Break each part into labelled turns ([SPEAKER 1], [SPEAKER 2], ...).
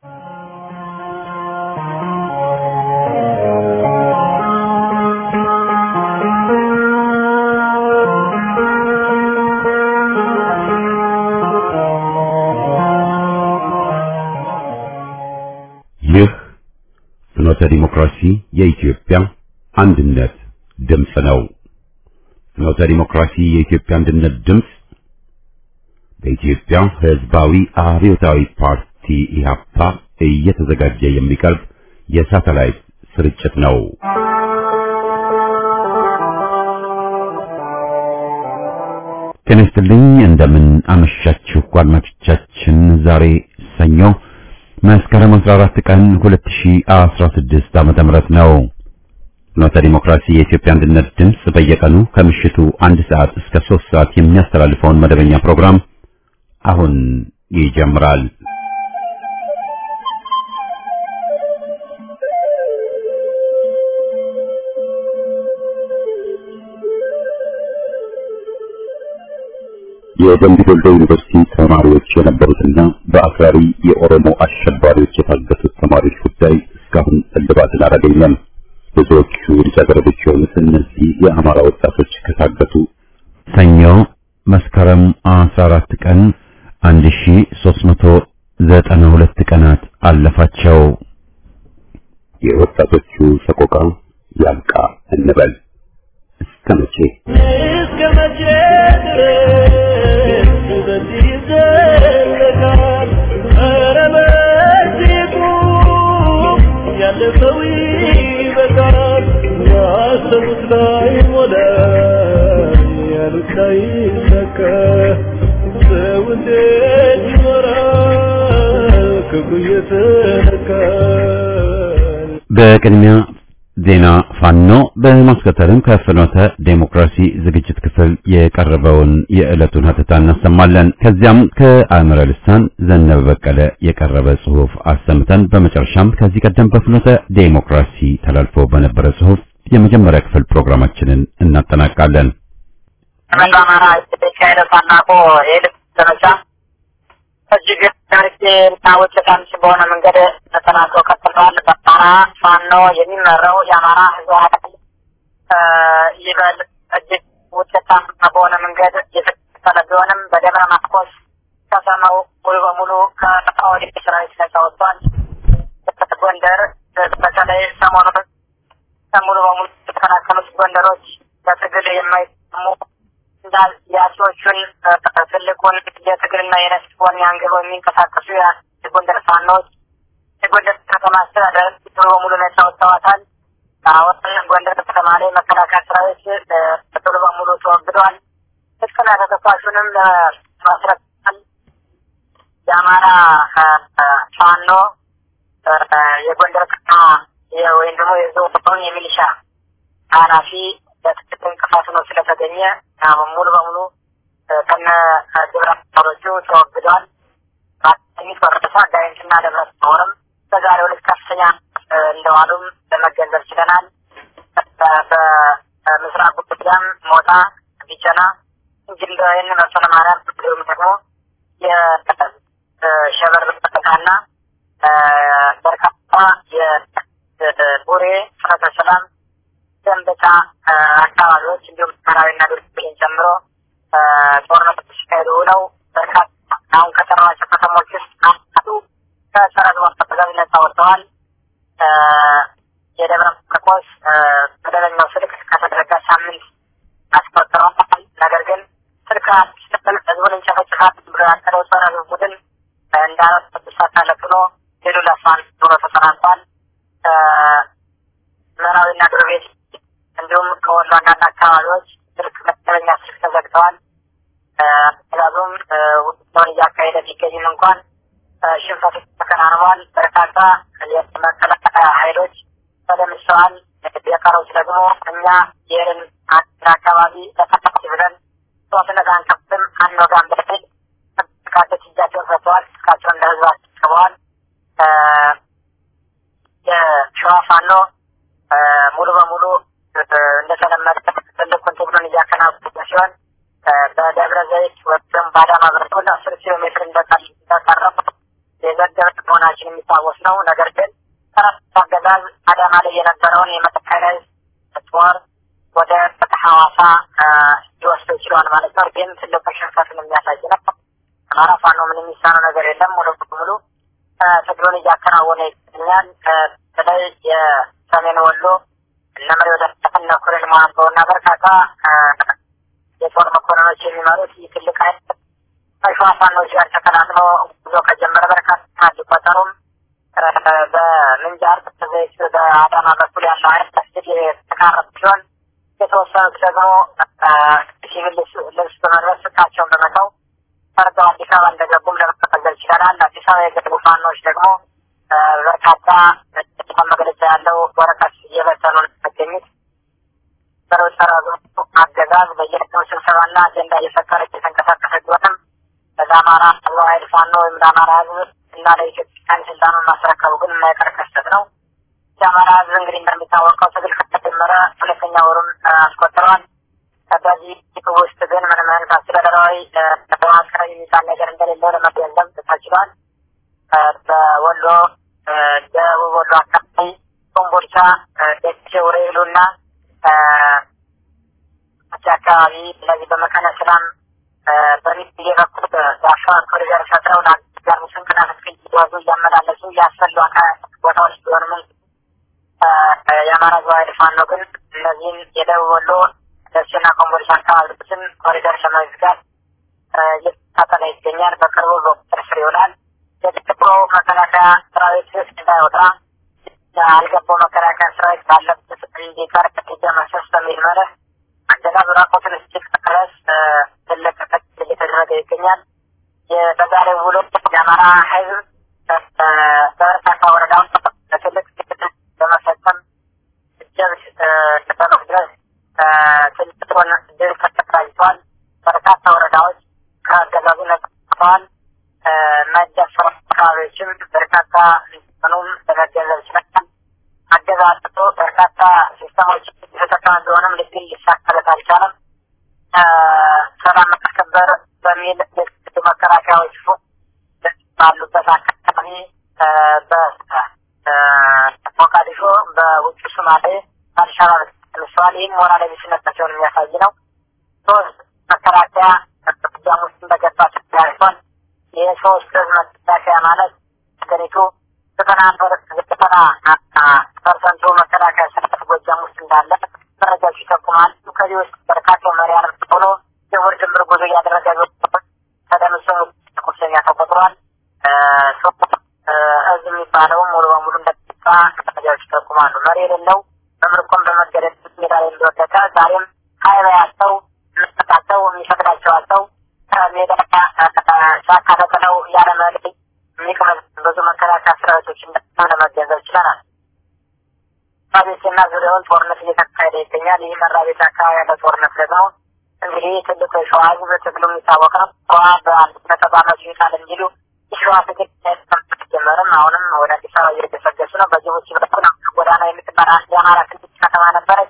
[SPEAKER 1] ይህ ፍኖተ ዲሞክራሲ የኢትዮጵያ አንድነት ድምፅ ነው። ፍኖተ ዲሞክራሲ የኢትዮጵያ አንድነት ድምፅ በኢትዮጵያ ሕዝባዊ አብዮታዊ ፓርቲ ኢህአፓ እየተዘጋጀ የሚቀርብ የሳተላይት ስርጭት ነው። ጤና ይስጥልኝ። እንደምን አመሻችሁ አድማጮቻችን። ዛሬ ሰኞ መስከረም 14 ቀን 2016 ዓመተ ምህረት ነው። ፍኖተ ዲሞክራሲ የኢትዮጵያ አንድነት ድምፅ በየቀኑ ከምሽቱ አንድ ሰዓት እስከ 3 ሰዓት የሚያስተላልፈውን መደበኛ ፕሮግራም አሁን ይጀምራል። የደምቢ ዶሎ ዩኒቨርሲቲ ተማሪዎች የነበሩትና በአክራሪ የኦሮሞ አሸባሪዎች የታገቱት ተማሪዎች ጉዳይ እስካሁን እልባትን አላገኘም። ብዙዎቹ ልጃገረዶች የሆኑት እነዚህ የአማራ ወጣቶች ከታገቱ ሰኞ መስከረም 14 ቀን 1392 ቀናት አለፋቸው። የወጣቶቹ ሰቆቃ ያብቃ እንበል። እስከ መቼ
[SPEAKER 2] እስከ መቼ ድረስ በዚህ ይዘለቃል? ኧረ በዚህ ቁም፣ ያለፈው ይበቃል። ያሰቡት ላይ ሞላ፣ ያሉት ላይ ሰካ። ሰው እንዴት ይኖራል ክፉ እየተነካ?
[SPEAKER 1] በቅድሚያ ዜና ፋኖ በማስከተልም ከፍኖተ ዴሞክራሲ ዝግጅት ክፍል የቀረበውን የዕለቱን ሀተታ እናሰማለን። ከዚያም ከአእምረ ልሳን ዘነበ በቀለ የቀረበ ጽሑፍ አሰምተን በመጨረሻም ከዚህ ቀደም በፍኖተ ዴሞክራሲ ተላልፎ በነበረ ጽሑፍ የመጀመሪያ ክፍል ፕሮግራማችንን እናጠናቃለን።
[SPEAKER 3] በመላ አማራ የተካሄደ ታላቁ የልብ ዘመቻ እጅግ ታሪክ እና ውጤታማ በሆነ መንገድ ተጠናክሮ ቀጥሏል። በአማራ ፋኖ የሚመራው የአማራ ሕዝብ ኃይል ይበል እጅግ ውጤታማ በሆነ መንገድ የተቀጠለ ቢሆንም በደብረ ማርቆስ ከተማው ሙሉ በሙሉ ከኦህዴድ ሰራዊት ነጻ ወጥቷል። ጎንደር በተለይ ሰሞኑን ሙሉ በሙሉ የተከላከሉት ጎንደሮች በትግል የማይሰሙ እንዳል የአጼዎቹን ትልቁን የትግልና የነፍስ ወኔ አንግበው የሚንቀሳቀሱ የጎንደር ፋኖች የጎንደር ከተማ አስተዳደር ሙሉ በሙሉ ነጻ ወጥተዋታል። አሁን ጎንደር ከተማ ላይ መከላከያ ሰራዊት ሙሉ በሙሉ ተወግዷል። ትጥቅና ተተኳሹንም ለማስረከል የአማራ ፋኖ የጎንደር ከተማ ወይም ደግሞ የዞን የሚሊሻ ኃላፊ በትክክል እንቅፋት ነው ስለተገኘ ሙሉ በሙሉ ከነ ግብረ አበሮቹ ተወግደዋል። ሚት ወረሳ ጋይንትና ደብረ ታቦርም በዛሬው ዕለት ከፍተኛ እንደዋሉም ለመገንዘብ ችለናል። በምስራቅ ጎጃም ሞጣ፣ ቢቸና እንጅልዳይን መሰለ ማርያም እንዲሁም ደግሞ የሸበር በጠቃና በርካታ የቡሬ ፍኖተ ሰላም ደንበጫ አካባቢዎች እንዲሁም ሰራዊና ዱርቤን ጨምሮ ጦርነቶች ሲካሄዱ ውለው በርካታ አሁን ከጠራኋቸው ከተሞች ውስጥ አንዱ ከሰራዊት ማስተዳደር ነጻ ወጥተዋል። የደብረ ማርቆስ መደበኛው ስልክ ከተዘረጋ ሳምንት አስቆጥረዋል። ነገር ግን ስልክ ስትል ህዝቡን እንጨፈጭፋት ብሎ ያቀደው ጸረ ህዝብ ቡድን እንዳለት ሳታለት ብሎ ሌሉ ለፋን ብሎ ተሰናብቷል። ምዕራዊና ዱርቤት እንዲሁም ከወሎ አንዳንድ አካባቢዎች ስልክ መደበኛ ስልክ ተዘግተዋል። አገዛዙም ውጊያውን እያካሄደ ቢገኝም እንኳን ሽንፈት ተከናንቧል። በርካታ የመከላከያ ኃይሎች ተደምሰዋል። የቀሩት ደግሞ እኛ ይህንን አንድ አካባቢ ተፈታች ብለን ጦርነት አንከፍትም አንወጋም በሚል በርካቶች እጃቸውን ሰጥተዋል። እስካቸውን ለህዝብ አስቀርበዋል። የሸዋ ፋኖ ሙሉ በሙሉ እንደተለመደ ትልቁን ትግሉን እያከናወነ ሲሆን በደብረ ዘይት ወይም በአዳማ በኩል አስር ኪሎ ሜትር እንደቀረቡ የዘገበ መሆናቸው መግለጻችን የሚታወስ ነው። ነገር ግን ሰራዊት አገዛዝ አዳማ ላይ የነበረውን የመተከለ ጦር ወደ ሐዋሳ ሊወስደው ችሏል ማለት ነው። ግን ትልቁ ሽንፈትን የሚያሳይ ነው። አማራ ፋኖ ምን የሚሳነው ነገር የለም። ሙሉ በሙሉ ትግሉን እያከናወነ ይገኛል። በተለይ የሰሜን ወሎ እነ መሪ ወደ እነ ኮሎኔል መሀንበው እና በርካታ የጦር መኮንኖች የሚመሩት ይህ ትልቅ ኃይል ከሸዋ ፋኖች ጋር ተቀላቅሎ ጉዞ ከጀመረ በርካታ ሊቆጠሩም በምንጃር ዘይት በአዳማ በኩል ያለው ኃይል ስል የተቃረቡ ሲሆን የተወሰኑት ደግሞ ሲቪል ልብስ በመልበስ ስልካቸውን በመተው ፈርተው አዲስ አበባ እንደገቡም ለመመዘል ችለናል። አዲስ አበባ የገቡ ፋኖች ደግሞ በርካታ መግለጫ ያለው ወረቀት እየበተኑ የሚገኙት በሮሰራዙ አገዛዝ በየቀኑ ስብሰባና አጀንዳ እየፈጠረ እየተንቀሳቀሰ ቢሆንም ለአማራ ህዝባዊ ኃይል ፋኖ ወይም ለአማራ ህዝብ እና ለኢትዮጵያን ስልጣኑን ማስረከቡ ግን የማይቀር ክስተት ነው። የአማራ ህዝብ እንግዲህ እንደሚታወቀው ትግል ከተጀመረ ሁለተኛ ወሩን አስቆጥረዋል። በዚህ ውስጥ ግን ምንም አይነት አስተዳደራዊ መዋቅር የሚባል ነገር እንደሌለው ለመገንዘብ ተችሏል። በወሎ ደቡብ ወሎ አካባቢ ኮምቦልቻ፣ ደሴ፣ ውሬሉ እና አካባቢ እነዚህ በመካነ ሰላም በሚል በኩል በአሸዋ ኮሪደር ፈጥረው ለአጋር ስንቅና ትጥቅ እየያዙ እያመላለሱ ያሰሉ ቦታዎች ቢሆንም የአማራ ህዝባዊ ኃይል ፋኖ ግን እነዚህን የደቡብ ወሎ ደሴና ኮምቦልቻ አካባቢዎችን ኮሪደር ለመዝጋት እየተታጠለ ይገኛል። በቅርቡ በቁጥጥር ስር ይውላል። የጥቁሮ መከላከያ ሰራዊት ውስጥ እንዳይወጣ አልገባው መከላከያ ሰራዊት ባለበት እንዲቀር እርምጃ መሰስ በሚል መርህ አገዛዙ ራቆትን እስኪቀረስ ትልቅ ክትትል እየተደረገ ይገኛል። በዛሬው ውሎ የአማራ ህዝብ በበርካታ ወረዳዎች ትልቅ ክትትል በመፈጸም እጀብ ድረስ ትልቁን ድል ተቀዳጅቷል። በርካታ ወረዳዎች ከአገዛዙ ነቅተዋል። የማይደፈሩ አካባቢዎችም በርካታ ሆኑም ለመገንዘብ ይችላል። አገዛዙ በርካታ ሲስተሞች የተጠቀመ ቢሆንም ልግል ሊሳካለት አልቻለም። ሰላም ማስከበር በሚል የክልሉ መከላከያዎች ባሉበት አካባቢ በሞቃዲሾ በውጭ ሶማሌ አልሻባብ ተነስተዋል። ይህም ሞራል ቢስነታቸውን የሚያሳይ ነው። ሶስት መከላከያ ጎጃም ውስጥ እንደገባ ተያይቷል። የሶስት ህዝብ መከላከያ ማለት ሀገሪቱ ዘጠና ዘጠና ፐርሰንቱ መከላከያ ሰራዊት ጎጃም ውስጥ እንዳለ መረጃዎች ይጠቁማሉ። ከዚህ ውስጥ በርካታው መሪያን ሆኖ የውር ድምር ጉዞ እያደረገ ተደምሶ ቁስለኛ ተቆጥሯል። ህዝብ የሚባለው ሙሉ በሙሉ እንደጠፋ መረጃዎች ይጠቁማሉ። መሪ የሌለው በምርኮም በመገደል ሜዳ ላይ እንደወደቀ ዛሬም ሀይባ ያለው የሚሰጣቸው የሚፈቅዳቸው አለው ሜዳ ጫካ ተጥለው ያለ መሪ የሚቀመጥ ብዙ መከላከያ ሰራዊቶች እንደሆነ ለመገንዘብ ችለናል። መራቤቴና ዙሪያውን ጦርነት እየተካሄደ ይገኛል። ይህ መራቤት አካባቢ ያለ ጦርነት ደግሞ እንግዲህ ትልቁ የሸዋ ህዝብ ትግሉ የሚታወቅ ነው። ሸዋ በአንድነት በአመቱ ይጣል እንዲሉ የሸዋ ትግል ጀመርም አሁንም ወደ አዲስ አበባ እየተሰገሱ ነው። በጅቡቲ በኩል ጎዳና የምትመራ የአማራ ክልል ከተማ ነበረች።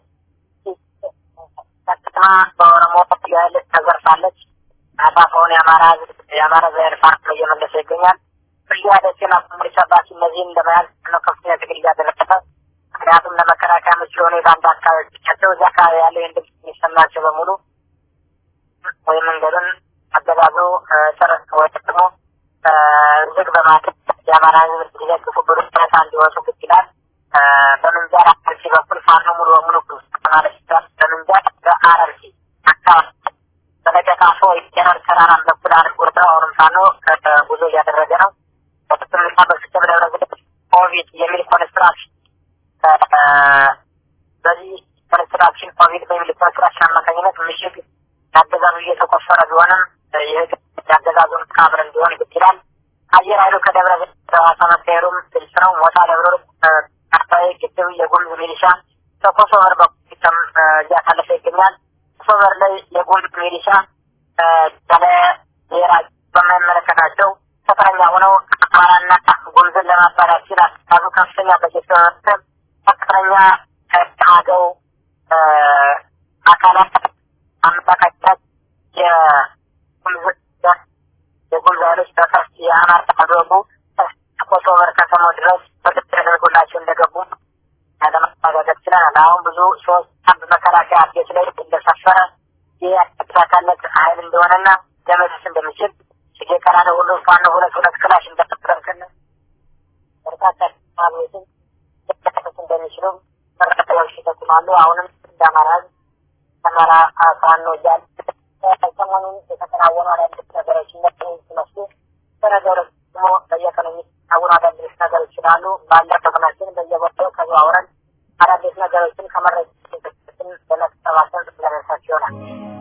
[SPEAKER 3] ከተማ በኦሮሞ ያህል ተዘርፋለች። አፋፈውን የአማራ ህዝብ የአማራ ዘር ፋኖ እየመለሰ ይገኛል። ብያ ደሴና ኮምቦልቻ ባቲ እነዚህን ለመያዝ ነው ከፍተኛ ትግል እያደረገ ምክንያቱም ለመከላከያ ምቹ የሆኑ የባንዳ አካባቢዎቻቸው እዚያ አካባቢ ያለው ይህን ድምፅ የሚሰማቸው በሙሉ ወይ መንገዱን አገዛዙ ጨረስ ወይ ደግሞ ዝግ በማድረግ የአማራ ህዝብ እንዲደግፉ ብሎ ነፃ እንዲወጡ ግድ ይላል። በምንጃር አርሲ በኩል ፋኖ ሙሉ በሙሉ ማለት ይችላል። በምንጃር በአረርሲ አካባቢ በለቀቃፎ የነር ተራራን በኩል አድርጎ አሁንም ፋኖ ጉዞ እያደረገ ነው። በጥቅምና በስተ ደብረ ዘይት ኦቪድ የሚል ኮንስትራክሽን በዚህ ኮንስትራክሽን ኦቪድ በሚል ኮንስትራክሽን አማካኝነት ምሽግ የአገዛዙ እየተቆፈረ ቢሆንም ይህ የአገዛዙን ካብር እንዲሆን ግድ ይላል። አየር ኃይሉ ከደብረ ዘይት ሐዋሳ መካሄዱም ግልጽ ነው። ሞታ ደብረ አካባቢ ግድብ የጉምዝ ሚሊሻ በኮሶቨር በኩልም እያሳለፈ ይገኛል። ኮሶቨር ላይ የጉምዝ ሚሊሻ ያለ ብሔራ በማይመለከታቸው ተፈረኛ ሆነው አማራና ጉምዝን ለማባላት ሲል አስተሳዙ ከፍተኛ በጀት በመመደብ ከፍተኛ አገው አካላት አመጣቃቸው የጉምዝ የጉምዝ ኃይሎች በከፍት የአማራ አድረጉ ኮሶቨር ከተማው ድረስ በግድ ተደርጎላቸው እንደገቡ ለማረጋገጥ ችለናል። አሁን ብዙ ሶስት አንድ መከላከያ ቤት ላይ እንደሰፈረ ይህ ያካታለት ኃይል እንደሆነና ለመድረስ እንደሚችል ሲጌ ቀራነ ሁሉ ፋኖ ሁለት ሁለት ክላሽ እንደተጠቀምክን በርካታ ማግኘትን ሊያደርስ እንደሚችሉ መረጃዎች ይጠቁማሉ። አሁንም እንደ አማራ ህዝብ አማራ ፋኖ እያለ ሰሞኑን የተከናወኑ አዳዲስ ነገሮች እነዚህ ሲመስሉ በነገሮች ደግሞ በየቀኑ የሚከናወኑ አዳዲስ ነገሮች ስላሉ ባለፈው ቀናችን በየቦታው ተዘዋውረን አዳዲስ ነገሮችን ከመረጃ በመሰባሰብ ለመርሳት ይሆናል።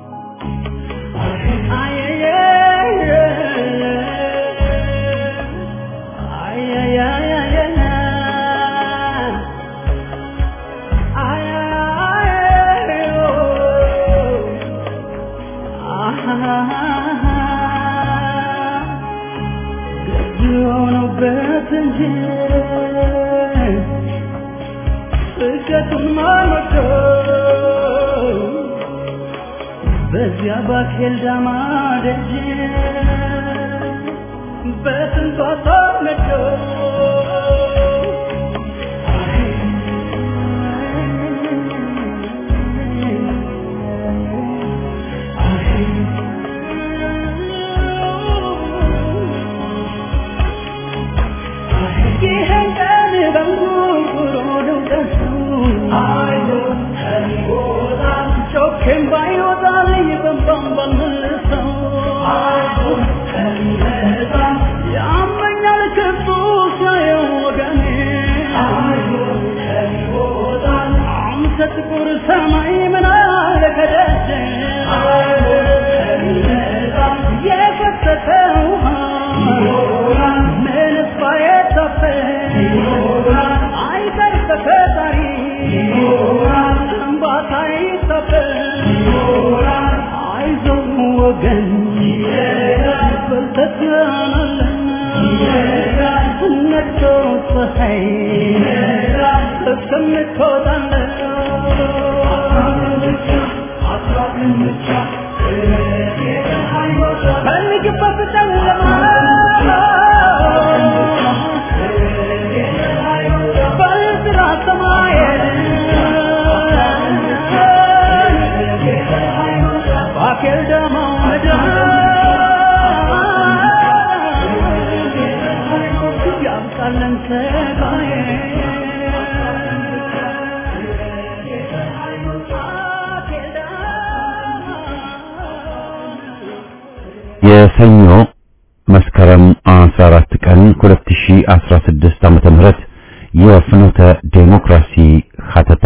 [SPEAKER 2] በዚያ ባኬል ዳማ ደጅ በስንቷ ተነዶ ይህን ቀን በንጉሮ ልውደሱ ጮኬም ባይወጣ ይበንባን ባልመልሰው ያመኛል ክፉ ሳየው ወገኔ አንተ ጥቁር ሰማይ ምን አለ ከደጀ የፈሰሰ ውሃ ምንስ ባይታፈስ አይቀር ተፈጣሪ እንባታ ይታፈስ አይዞህ ወገን በርተህ ትሆናለህ ነግቶ ፀሐይ እስከምትወጣለህ ፈልግበት ጨለማ በዝራ ሰማይ ባኬል ደማ ያምጣለን ሰጋዬ
[SPEAKER 1] የሰኞ መስከረም 14 ቀን 2016 ዓመተ ምህረት የፍኖተ ዴሞክራሲ ሀተታ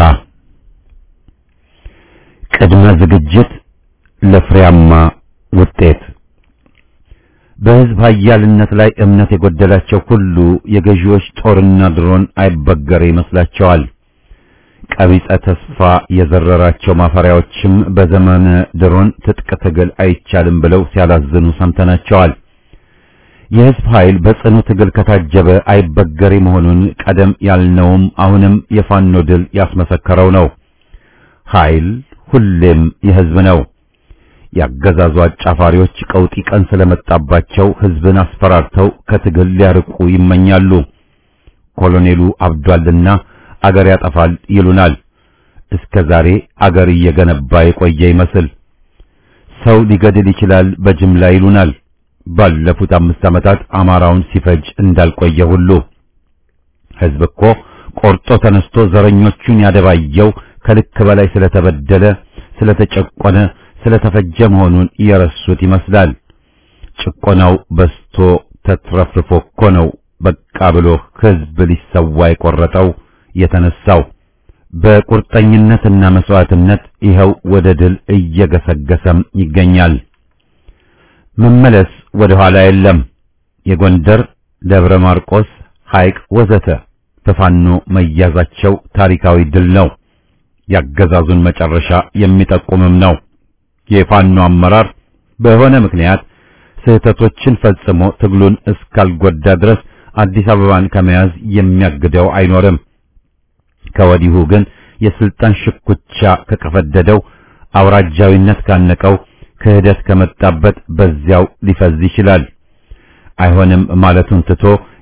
[SPEAKER 1] ቅድመ ዝግጅት ለፍሬያማ ውጤት በህዝብ ኃያልነት ላይ እምነት የጎደላቸው ሁሉ የገዢዎች ጦርና ድሮን አይበገር ይመስላቸዋል። ቀቢጸ ተስፋ የዘረራቸው ማፈሪያዎችም በዘመነ ድሮን ትጥቅ ትግል አይቻልም ብለው ሲያላዝኑ ሰምተናቸዋል። የህዝብ ኃይል በጽኑ ትግል ከታጀበ አይበገሬ መሆኑን ቀደም ያልነውም አሁንም የፋኖ ድል ያስመሰከረው ነው። ኃይል ሁሌም የህዝብ ነው። ያገዛዙ አጫፋሪዎች ቀውጢ ቀን ስለመጣባቸው ህዝብን አስፈራርተው ከትግል ሊያርቁ ይመኛሉ። ኮሎኔሉ አብዷልና አገር ያጠፋል ይሉናል። እስከ ዛሬ አገር እየገነባ የቆየ ይመስል ሰው ሊገድል ይችላል በጅምላ ይሉናል። ባለፉት አምስት ዓመታት አማራውን ሲፈጅ እንዳልቆየ ሁሉ ህዝብ እኮ ቆርጦ ተነስቶ ዘረኞቹን ያደባየው ከልክ በላይ ስለተበደለ፣ ስለተጨቆነ፣ ስለተፈጀ መሆኑን የረሱት ይመስላል። ጭቆናው በስቶ ተትረፍርፎ እኮ ነው በቃ ብሎ ህዝብ ሊሰዋ የቆረጠው የተነሳው። በቁርጠኝነትና መስዋዕትነት ይኸው ወደ ድል እየገሰገሰም ይገኛል። መመለስ ወደ ኋላ የለም። የጎንደር፣ ደብረ ማርቆስ፣ ሐይቅ ወዘተ በፋኖ መያዛቸው ታሪካዊ ድል ነው። ያገዛዙን መጨረሻ የሚጠቁምም ነው። የፋኖ አመራር በሆነ ምክንያት ስህተቶችን ፈጽሞ ትግሉን እስካልጎዳ ድረስ አዲስ አበባን ከመያዝ የሚያግደው አይኖርም። ከወዲሁ ግን የስልጣን ሽኩቻ ከቀፈደደው፣ አውራጃዊነት ካነቀው፣ ክህደት ከመጣበት በዚያው ሊፈዝ ይችላል። አይሆንም ማለቱን ትቶ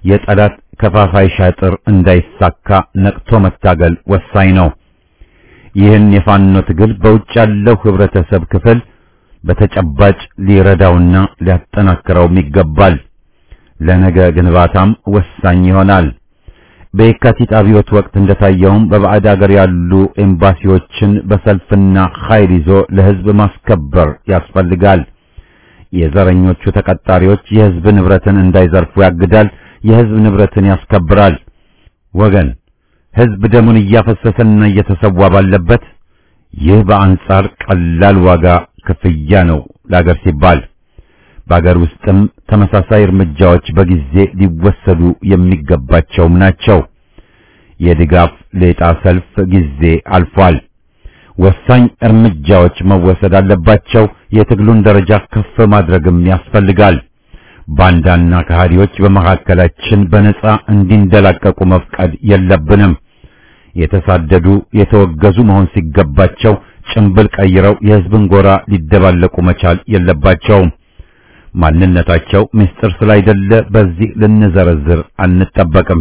[SPEAKER 1] የጠላት ከፋፋይ ሻጥር እንዳይሳካ ነቅቶ መታገል ወሳኝ ነው። ይህን የፋኖ ትግል በውጭ ያለው ህብረተሰብ ክፍል በተጨባጭ ሊረዳውና ሊያጠናክረውም ይገባል። ለነገ ግንባታም ወሳኝ ይሆናል። በየካቲት አብዮት ወቅት እንደታየውም በባዕድ አገር ያሉ ኤምባሲዎችን በሰልፍና ኃይል ይዞ ለህዝብ ማስከበር ያስፈልጋል። የዘረኞቹ ተቀጣሪዎች የህዝብ ንብረትን እንዳይዘርፉ ያግዳል፣ የህዝብ ንብረትን ያስከብራል። ወገን ህዝብ ደሙን እያፈሰሰና እየተሰዋ ባለበት ይህ በአንጻር ቀላል ዋጋ ክፍያ ነው ለአገር ሲባል። በአገር ውስጥም ተመሳሳይ እርምጃዎች በጊዜ ሊወሰዱ የሚገባቸውም ናቸው። የድጋፍ ሌጣ ሰልፍ ጊዜ አልፏል። ወሳኝ እርምጃዎች መወሰድ አለባቸው። የትግሉን ደረጃ ከፍ ማድረግም ያስፈልጋል። ባንዳና ከሃዲዎች በመካከላችን በነጻ እንዲንደላቀቁ መፍቀድ የለብንም። የተሳደዱ የተወገዙ መሆን ሲገባቸው ጭንብል ቀይረው የህዝብን ጎራ ሊደባለቁ መቻል የለባቸውም። ማንነታቸው ምስጢር ስላይደለ በዚህ ልንዘረዝር አንጠበቅም።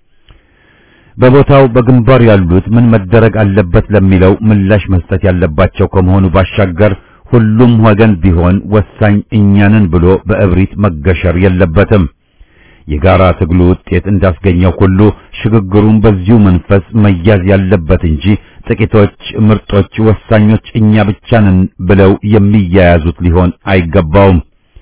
[SPEAKER 1] በቦታው በግንባር ያሉት ምን መደረግ አለበት ለሚለው ምላሽ መስጠት ያለባቸው ከመሆኑ ባሻገር ሁሉም ወገን ቢሆን ወሳኝ እኛንን ብሎ በእብሪት መገሸር የለበትም። የጋራ ትግሉ ውጤት እንዳስገኘው ሁሉ ሽግግሩን በዚሁ መንፈስ መያዝ ያለበት እንጂ ጥቂቶች ምርጦች ወሳኞች እኛ ብቻ ነን ብለው የሚያያዙት ሊሆን አይገባውም።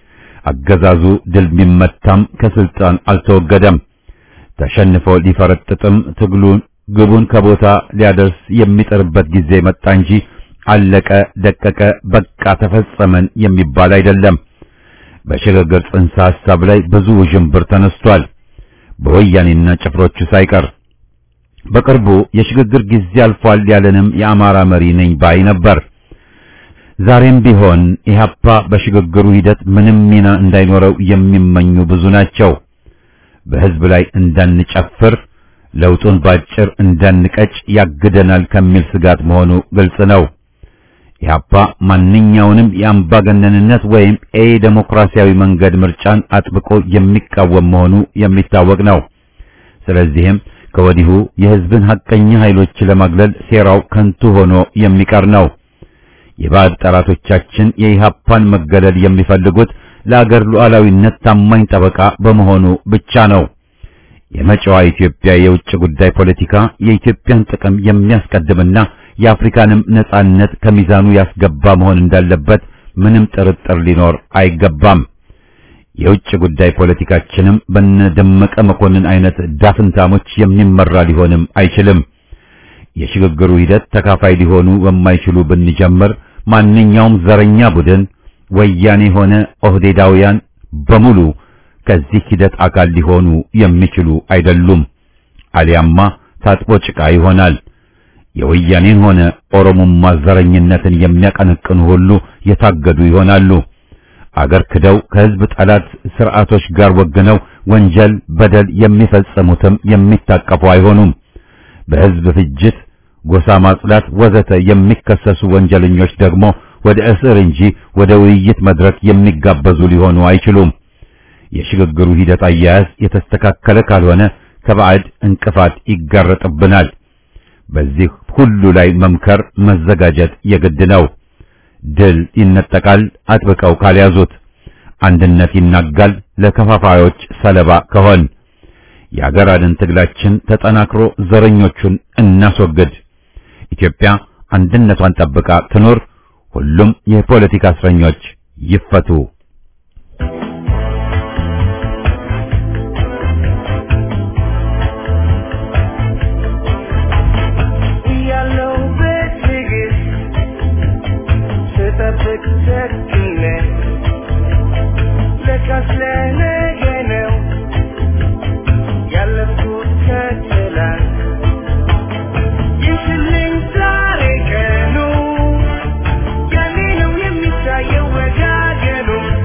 [SPEAKER 1] አገዛዙ ድል ቢመታም ከስልጣን አልተወገደም። ተሸንፎ ሊፈረጥጥም ትግሉን ግቡን ከቦታ ሊያደርስ የሚጥርበት ጊዜ መጣ እንጂ አለቀ፣ ደቀቀ፣ በቃ ተፈጸመን የሚባል አይደለም። በሽግግር ጽንሰ ሐሳብ ላይ ብዙ ውዥንብር ተነስቷል፣ በወያኔና ጭፍሮቹ ሳይቀር። በቅርቡ የሽግግር ጊዜ አልፏል ያለንም የአማራ መሪ ነኝ ባይ ነበር። ዛሬም ቢሆን ኢህአፓ በሽግግሩ ሂደት ምንም ሚና እንዳይኖረው የሚመኙ ብዙ ናቸው። በህዝብ ላይ እንዳንጨፍር ለውጡን ባጭር እንዳንቀጭ ያግደናል ከሚል ስጋት መሆኑ ግልጽ ነው። ኢህአፓ ማንኛውንም የአምባገነንነት ወይም ኤ ዴሞክራሲያዊ መንገድ ምርጫን አጥብቆ የሚቃወም መሆኑ የሚታወቅ ነው። ስለዚህም ከወዲሁ የህዝብን ሐቀኛ ኃይሎች ለማግለል ሴራው ከንቱ ሆኖ የሚቀር ነው። የባዕድ ጠላቶቻችን የኢህአፓን መገለል የሚፈልጉት ለአገር ሉዓላዊነት ታማኝ ጠበቃ በመሆኑ ብቻ ነው። የመጪዋ ኢትዮጵያ የውጭ ጉዳይ ፖለቲካ የኢትዮጵያን ጥቅም የሚያስቀድምና የአፍሪካንም ነጻነት ከሚዛኑ ያስገባ መሆን እንዳለበት ምንም ጥርጥር ሊኖር አይገባም። የውጭ ጉዳይ ፖለቲካችንም በነደመቀ መኮንን አይነት ዳፍንታሞች የሚመራ ሊሆንም አይችልም። የሽግግሩ ሂደት ተካፋይ ሊሆኑ በማይችሉ ብንጀምር ማንኛውም ዘረኛ ቡድን ወያኔ ሆነ ኦህዴዳውያን በሙሉ ከዚህ ሂደት አካል ሊሆኑ የሚችሉ አይደሉም። አሊያማ ታጥቦ ጭቃ ይሆናል። የወያኔን ሆነ ኦሮሞማ ዘረኝነትን የሚያቀነቅኑ ሁሉ የታገዱ ይሆናሉ። አገር ክደው ከህዝብ ጠላት ስርዓቶች ጋር ወግነው ወንጀል፣ በደል የሚፈጽሙትም የሚታቀፉ አይሆኑም። በህዝብ ፍጅት፣ ጎሳ ማጽዳት ወዘተ የሚከሰሱ ወንጀለኞች ደግሞ ወደ እስር እንጂ ወደ ውይይት መድረክ የሚጋበዙ ሊሆኑ አይችሉም። የሽግግሩ ሂደት አያያዝ የተስተካከለ ካልሆነ ከባዕድ እንቅፋት ይጋረጥብናል። በዚህ ሁሉ ላይ መምከር፣ መዘጋጀት የግድ ነው። ድል ይነጠቃል አጥብቀው ካልያዙት፣ አንድነት ይናጋል ለከፋፋዮች ሰለባ ከሆን። የአገር አድን ትግላችን ተጠናክሮ ዘረኞቹን እናስወግድ። ኢትዮጵያ አንድነቷን ጠብቃ ትኖር። ሁሉም የፖለቲካ እስረኞች ይፈቱ።
[SPEAKER 2] ያለው በትዕግስት ስጠብቅ ሰክነ ለካስ ለነገ ነው ያለፍኩት ከትላንት ይሽልኝ ዛሬ ቀኑ ያኔ ነው የሚታየው ወጋገኑ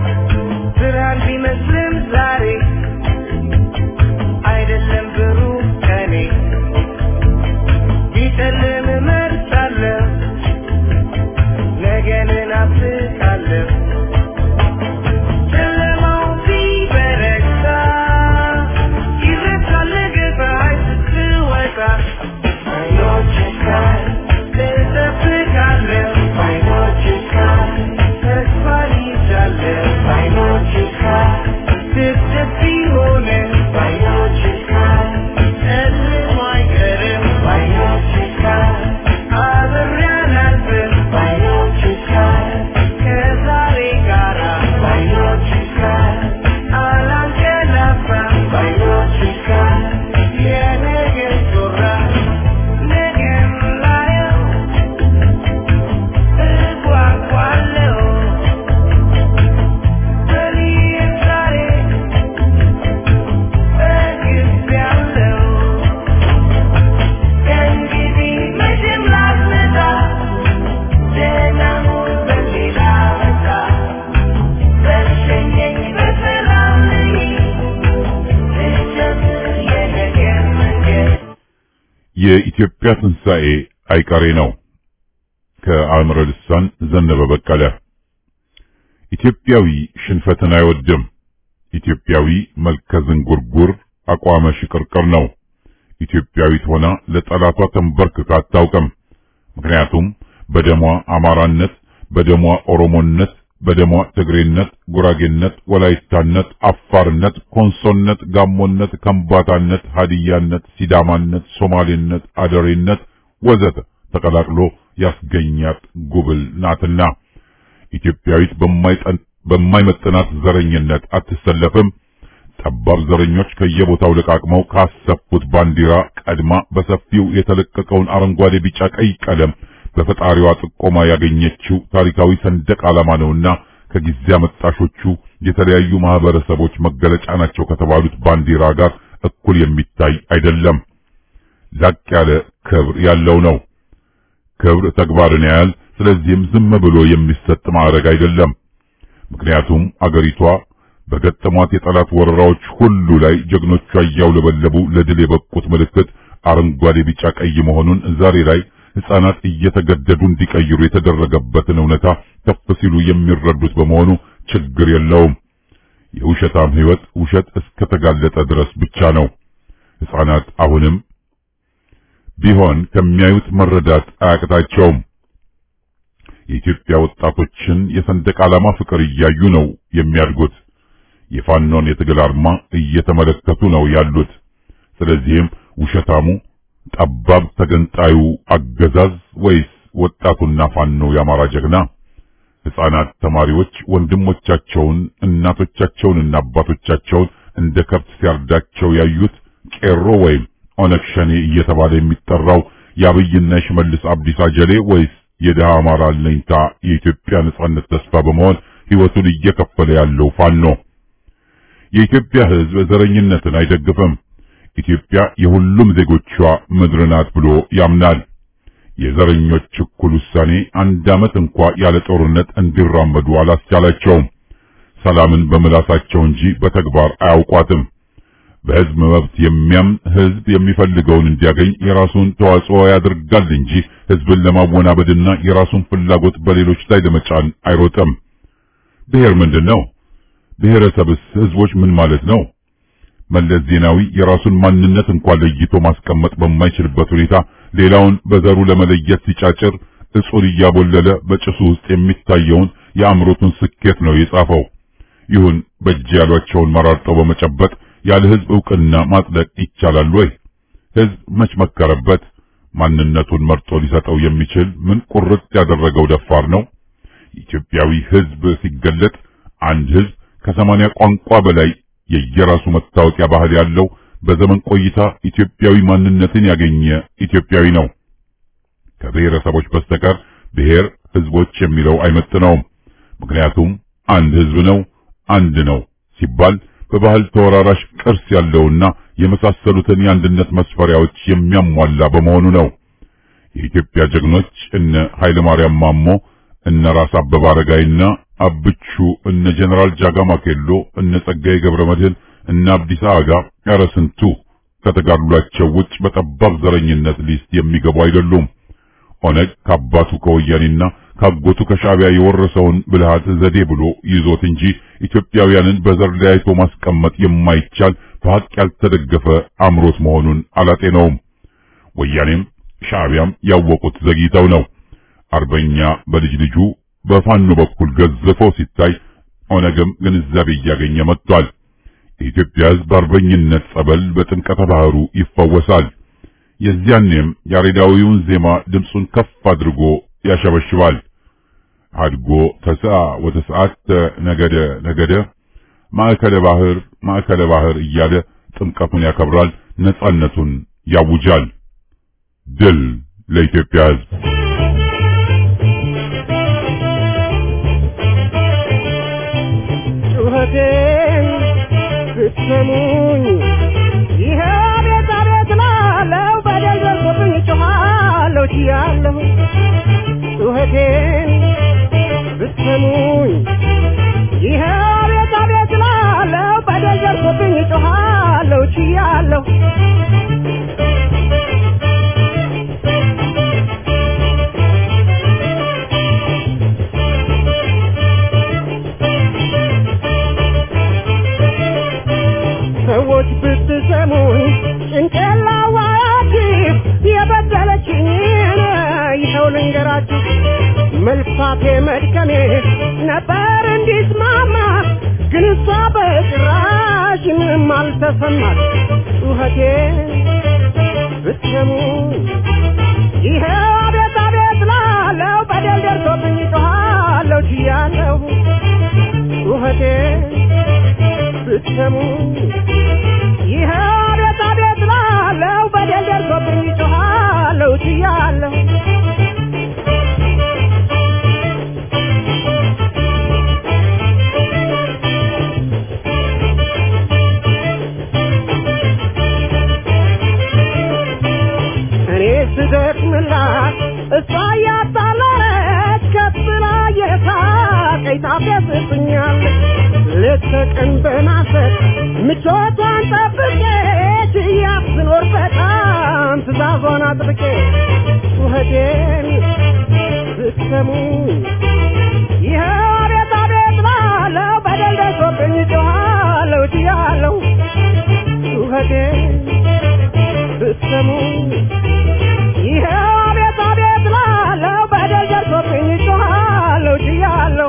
[SPEAKER 4] የኢትዮጵያ ትንሣኤ አይቀሬ ነው። ከአእምረ ልሳን ዘነበ በቀለ። ኢትዮጵያዊ ሽንፈትን አይወድም። ኢትዮጵያዊ መልከ ዝንጉርጉር አቋመ ሽቅርቅር ነው። ኢትዮጵያዊት ሆና ለጠላቷ ተንበርክካ አታውቅም። ምክንያቱም በደሟ አማራነት፣ በደሟ ኦሮሞነት፣ በደሟ ትግሬነት፣ ጉራጌነት፣ ወላይታነት፣ አፋርነት፣ ኮንሶነት፣ ጋሞነት፣ ከምባታነት፣ ሀዲያነት፣ ሲዳማነት፣ ሶማሌነት፣ አደሬነት ወዘተ ተቀላቅሎ ያስገኛት ጉብል ናትና ኢትዮጵያዊት በማይመጥናት ዘረኝነት አትሰለፍም። ጠባብ ዘረኞች ከየቦታው ለቃቅመው ካሰፉት ባንዲራ ቀድማ በሰፊው የተለቀቀውን አረንጓዴ፣ ቢጫ፣ ቀይ ቀለም በፈጣሪዋ ጥቆማ ያገኘችው ታሪካዊ ሰንደቅ ዓላማ ነውና ከጊዜ አመጣሾቹ የተለያዩ ማህበረሰቦች መገለጫ ናቸው ከተባሉት ባንዲራ ጋር እኩል የሚታይ አይደለም። ላቅ ያለ ክብር ያለው ነው። ክብር ተግባርን ያያል። ስለዚህም ዝም ብሎ የሚሰጥ ማዕረግ አይደለም። ምክንያቱም አገሪቷ በገጠሟት የጠላት ወረራዎች ሁሉ ላይ ጀግኖቿ እያውለበለቡ ለድል የበቁት ምልክት አረንጓዴ፣ ቢጫ፣ ቀይ መሆኑን ዛሬ ላይ ሕፃናት እየተገደዱ እንዲቀይሩ የተደረገበትን እውነታ ከፍ ሲሉ የሚረዱት በመሆኑ ችግር የለውም። የውሸታም ሕይወት ውሸት እስከተጋለጠ ድረስ ብቻ ነው። ሕፃናት አሁንም ቢሆን ከሚያዩት መረዳት አያቅታቸውም። የኢትዮጵያ ወጣቶችን የሰንደቅ ዓላማ ፍቅር እያዩ ነው የሚያድጉት። የፋኖን የትግል አርማ እየተመለከቱ ነው ያሉት። ስለዚህም ውሸታሙ ጠባብ ተገንጣዩ አገዛዝ ወይስ ወጣቱና ፋኖ የአማራ ጀግና? ሕፃናት ተማሪዎች ወንድሞቻቸውን እናቶቻቸውንና አባቶቻቸውን እንደ ከብት ሲያርዳቸው ያዩት ቄሮ ወይም ኦነግ ሸኔ እየተባለ የሚጠራው የአብይና የሽመልስ አብዲሳ ጀሌ ወይስ የድሃ አማራ አለኝታ የኢትዮጵያ ነጻነት ተስፋ በመሆን ሕይወቱን እየከፈለ ያለው ፋኖ? የኢትዮጵያ ሕዝብ ዘረኝነትን አይደግፍም። ኢትዮጵያ የሁሉም ዜጎቿ ምድር ናት ብሎ ያምናል። የዘረኞች እኩል ውሳኔ አንድ ዓመት እንኳ ያለ ጦርነት እንዲራመዱ አላስቻላቸውም። ሰላምን በምላሳቸው እንጂ በተግባር አያውቋትም። በሕዝብ መብት የሚያምን ሕዝብ የሚፈልገውን እንዲያገኝ የራሱን ተዋጽኦ ያደርጋል እንጂ ሕዝብን ለማወናበድና የራሱን ፍላጎት በሌሎች ላይ ለመጫን አይሮጥም። ብሔር ምንድን ነው? ብሔረሰብስ ሕዝቦች ምን ማለት ነው? መለስ ዜናዊ የራሱን ማንነት እንኳን ለይቶ ማስቀመጥ በማይችልበት ሁኔታ ሌላውን በዘሩ ለመለየት ሲጫጭር እጹን እያቦለለ በጭሱ ውስጥ የሚታየውን የአእምሮቱን ስኬት ነው የጻፈው። ይሁን በእጅ ያሏቸውን መራርጠው በመጨበጥ ያለ ሕዝብ ዕውቅና ማጽደቅ ይቻላል ወይ? ሕዝብ መች መከረበት? ማንነቱን መርጦ ሊሰጠው የሚችል ምን ቁርጥ ያደረገው ደፋር ነው? ኢትዮጵያዊ ሕዝብ ሲገለጥ አንድ ሕዝብ ከሰማንያ ቋንቋ በላይ የየራሱ መታወቂያ ባህል ያለው በዘመን ቆይታ ኢትዮጵያዊ ማንነትን ያገኘ ኢትዮጵያዊ ነው። ከብሔረሰቦች በስተቀር ብሔር ሕዝቦች የሚለው አይመጥነውም። ምክንያቱም አንድ ሕዝብ ነው፣ አንድ ነው ሲባል በባህል ተወራራሽ ቅርስ ያለውና የመሳሰሉትን የአንድነት መስፈሪያዎች የሚያሟላ በመሆኑ ነው። የኢትዮጵያ ጀግኖች እነ ኃይለ ማርያም ማሞ፣ እነ ራስ አበበ አረጋይና አብቹ፣ እነ ጀነራል ጃጋማ ኬሎ፣ እነ ጸጋዬ ገብረ መድህን፣ እነ አብዲሳ አጋ፣ ኧረ ስንቱ ከተጋድሏቸው ውጭ በጠባብ ዘረኝነት ሊስት የሚገቡ አይደሉም። ኦነግ ከአባቱ ከወያኔና ካጎቱ ከሻዕቢያ የወረሰውን ብልሃት ዘዴ ብሎ ይዞት እንጂ ኢትዮጵያውያንን በዘር ለያይቶ ማስቀመጥ የማይቻል በሐቅ ያልተደገፈ አምሮት መሆኑን አላጤነውም። ወያኔም ሻዕቢያም ያወቁት ዘግይተው ነው። አርበኛ በልጅ ልጁ በፋኖ በኩል ገዝፎ ሲታይ ኦነግም ግንዛቤ እያገኘ መጥቷል። የኢትዮጵያ ሕዝብ አርበኝነት ጸበል በጥምቀተ ባህሩ ይፈወሳል። የዚያኔም ያሬዳዊውን ዜማ ድምፁን ከፍ አድርጎ ያሸበሽባል። አድጎ ተስአ ወተስዓተ ነገደ ነገደ ማዕከለ ባህር ማዕከለ ባህር እያለ ጥምቀቱን ያከብራል፣ ነጻነቱን ያውጃል። ድል ለኢትዮጵያ ሕዝብ!
[SPEAKER 2] ጩኸቴን ብትሰሙኝ ይሄ ቤት አቤት ላለው በደል ደርሶብኝ ጮኻለሁ ችያለሁ ጩኸቴን ብትሰሙኝ ይሄ ቤት አቤት ላለው በደል ደርሶብኝ ጮኻለሁ ችያለሁ መልፋቴ መድከሜ ነበር እንዲስማማ ግን እሷ በጭራሽ ምንም አልተሰማት ጩኸቴ ብትሰሙ ይሄ አቤት አቤት ላለው በደል ደርሶብኝ ጮኻለሁ ችያለሁ ጩኸቴ ብትሰሙ ይሄ አቤት አቤት ላለው በደል ደርሶብኝ ጮኻለሁ ችያለሁ እኔ ስደክምላት እሷ እያጣለች ከብላ የሳቀኝ ታፌዝብኛለች ሌት ተቀን በማሰብ ምቾቷን ጠብቄ ችያት ስኖር በጣም ትእዛዟን አጥብቄ ጩኸቴን ብትሰሙ ይኸው አቤት አቤት ላለው በደል ደርሶብኝ ጮኻለሁ ችያለሁ ጩኸቴን ብትሰሙ ይኸው አቤት አቤት ላለው በደል ደርሶብኝ ጮኻለሁ ችያለሁ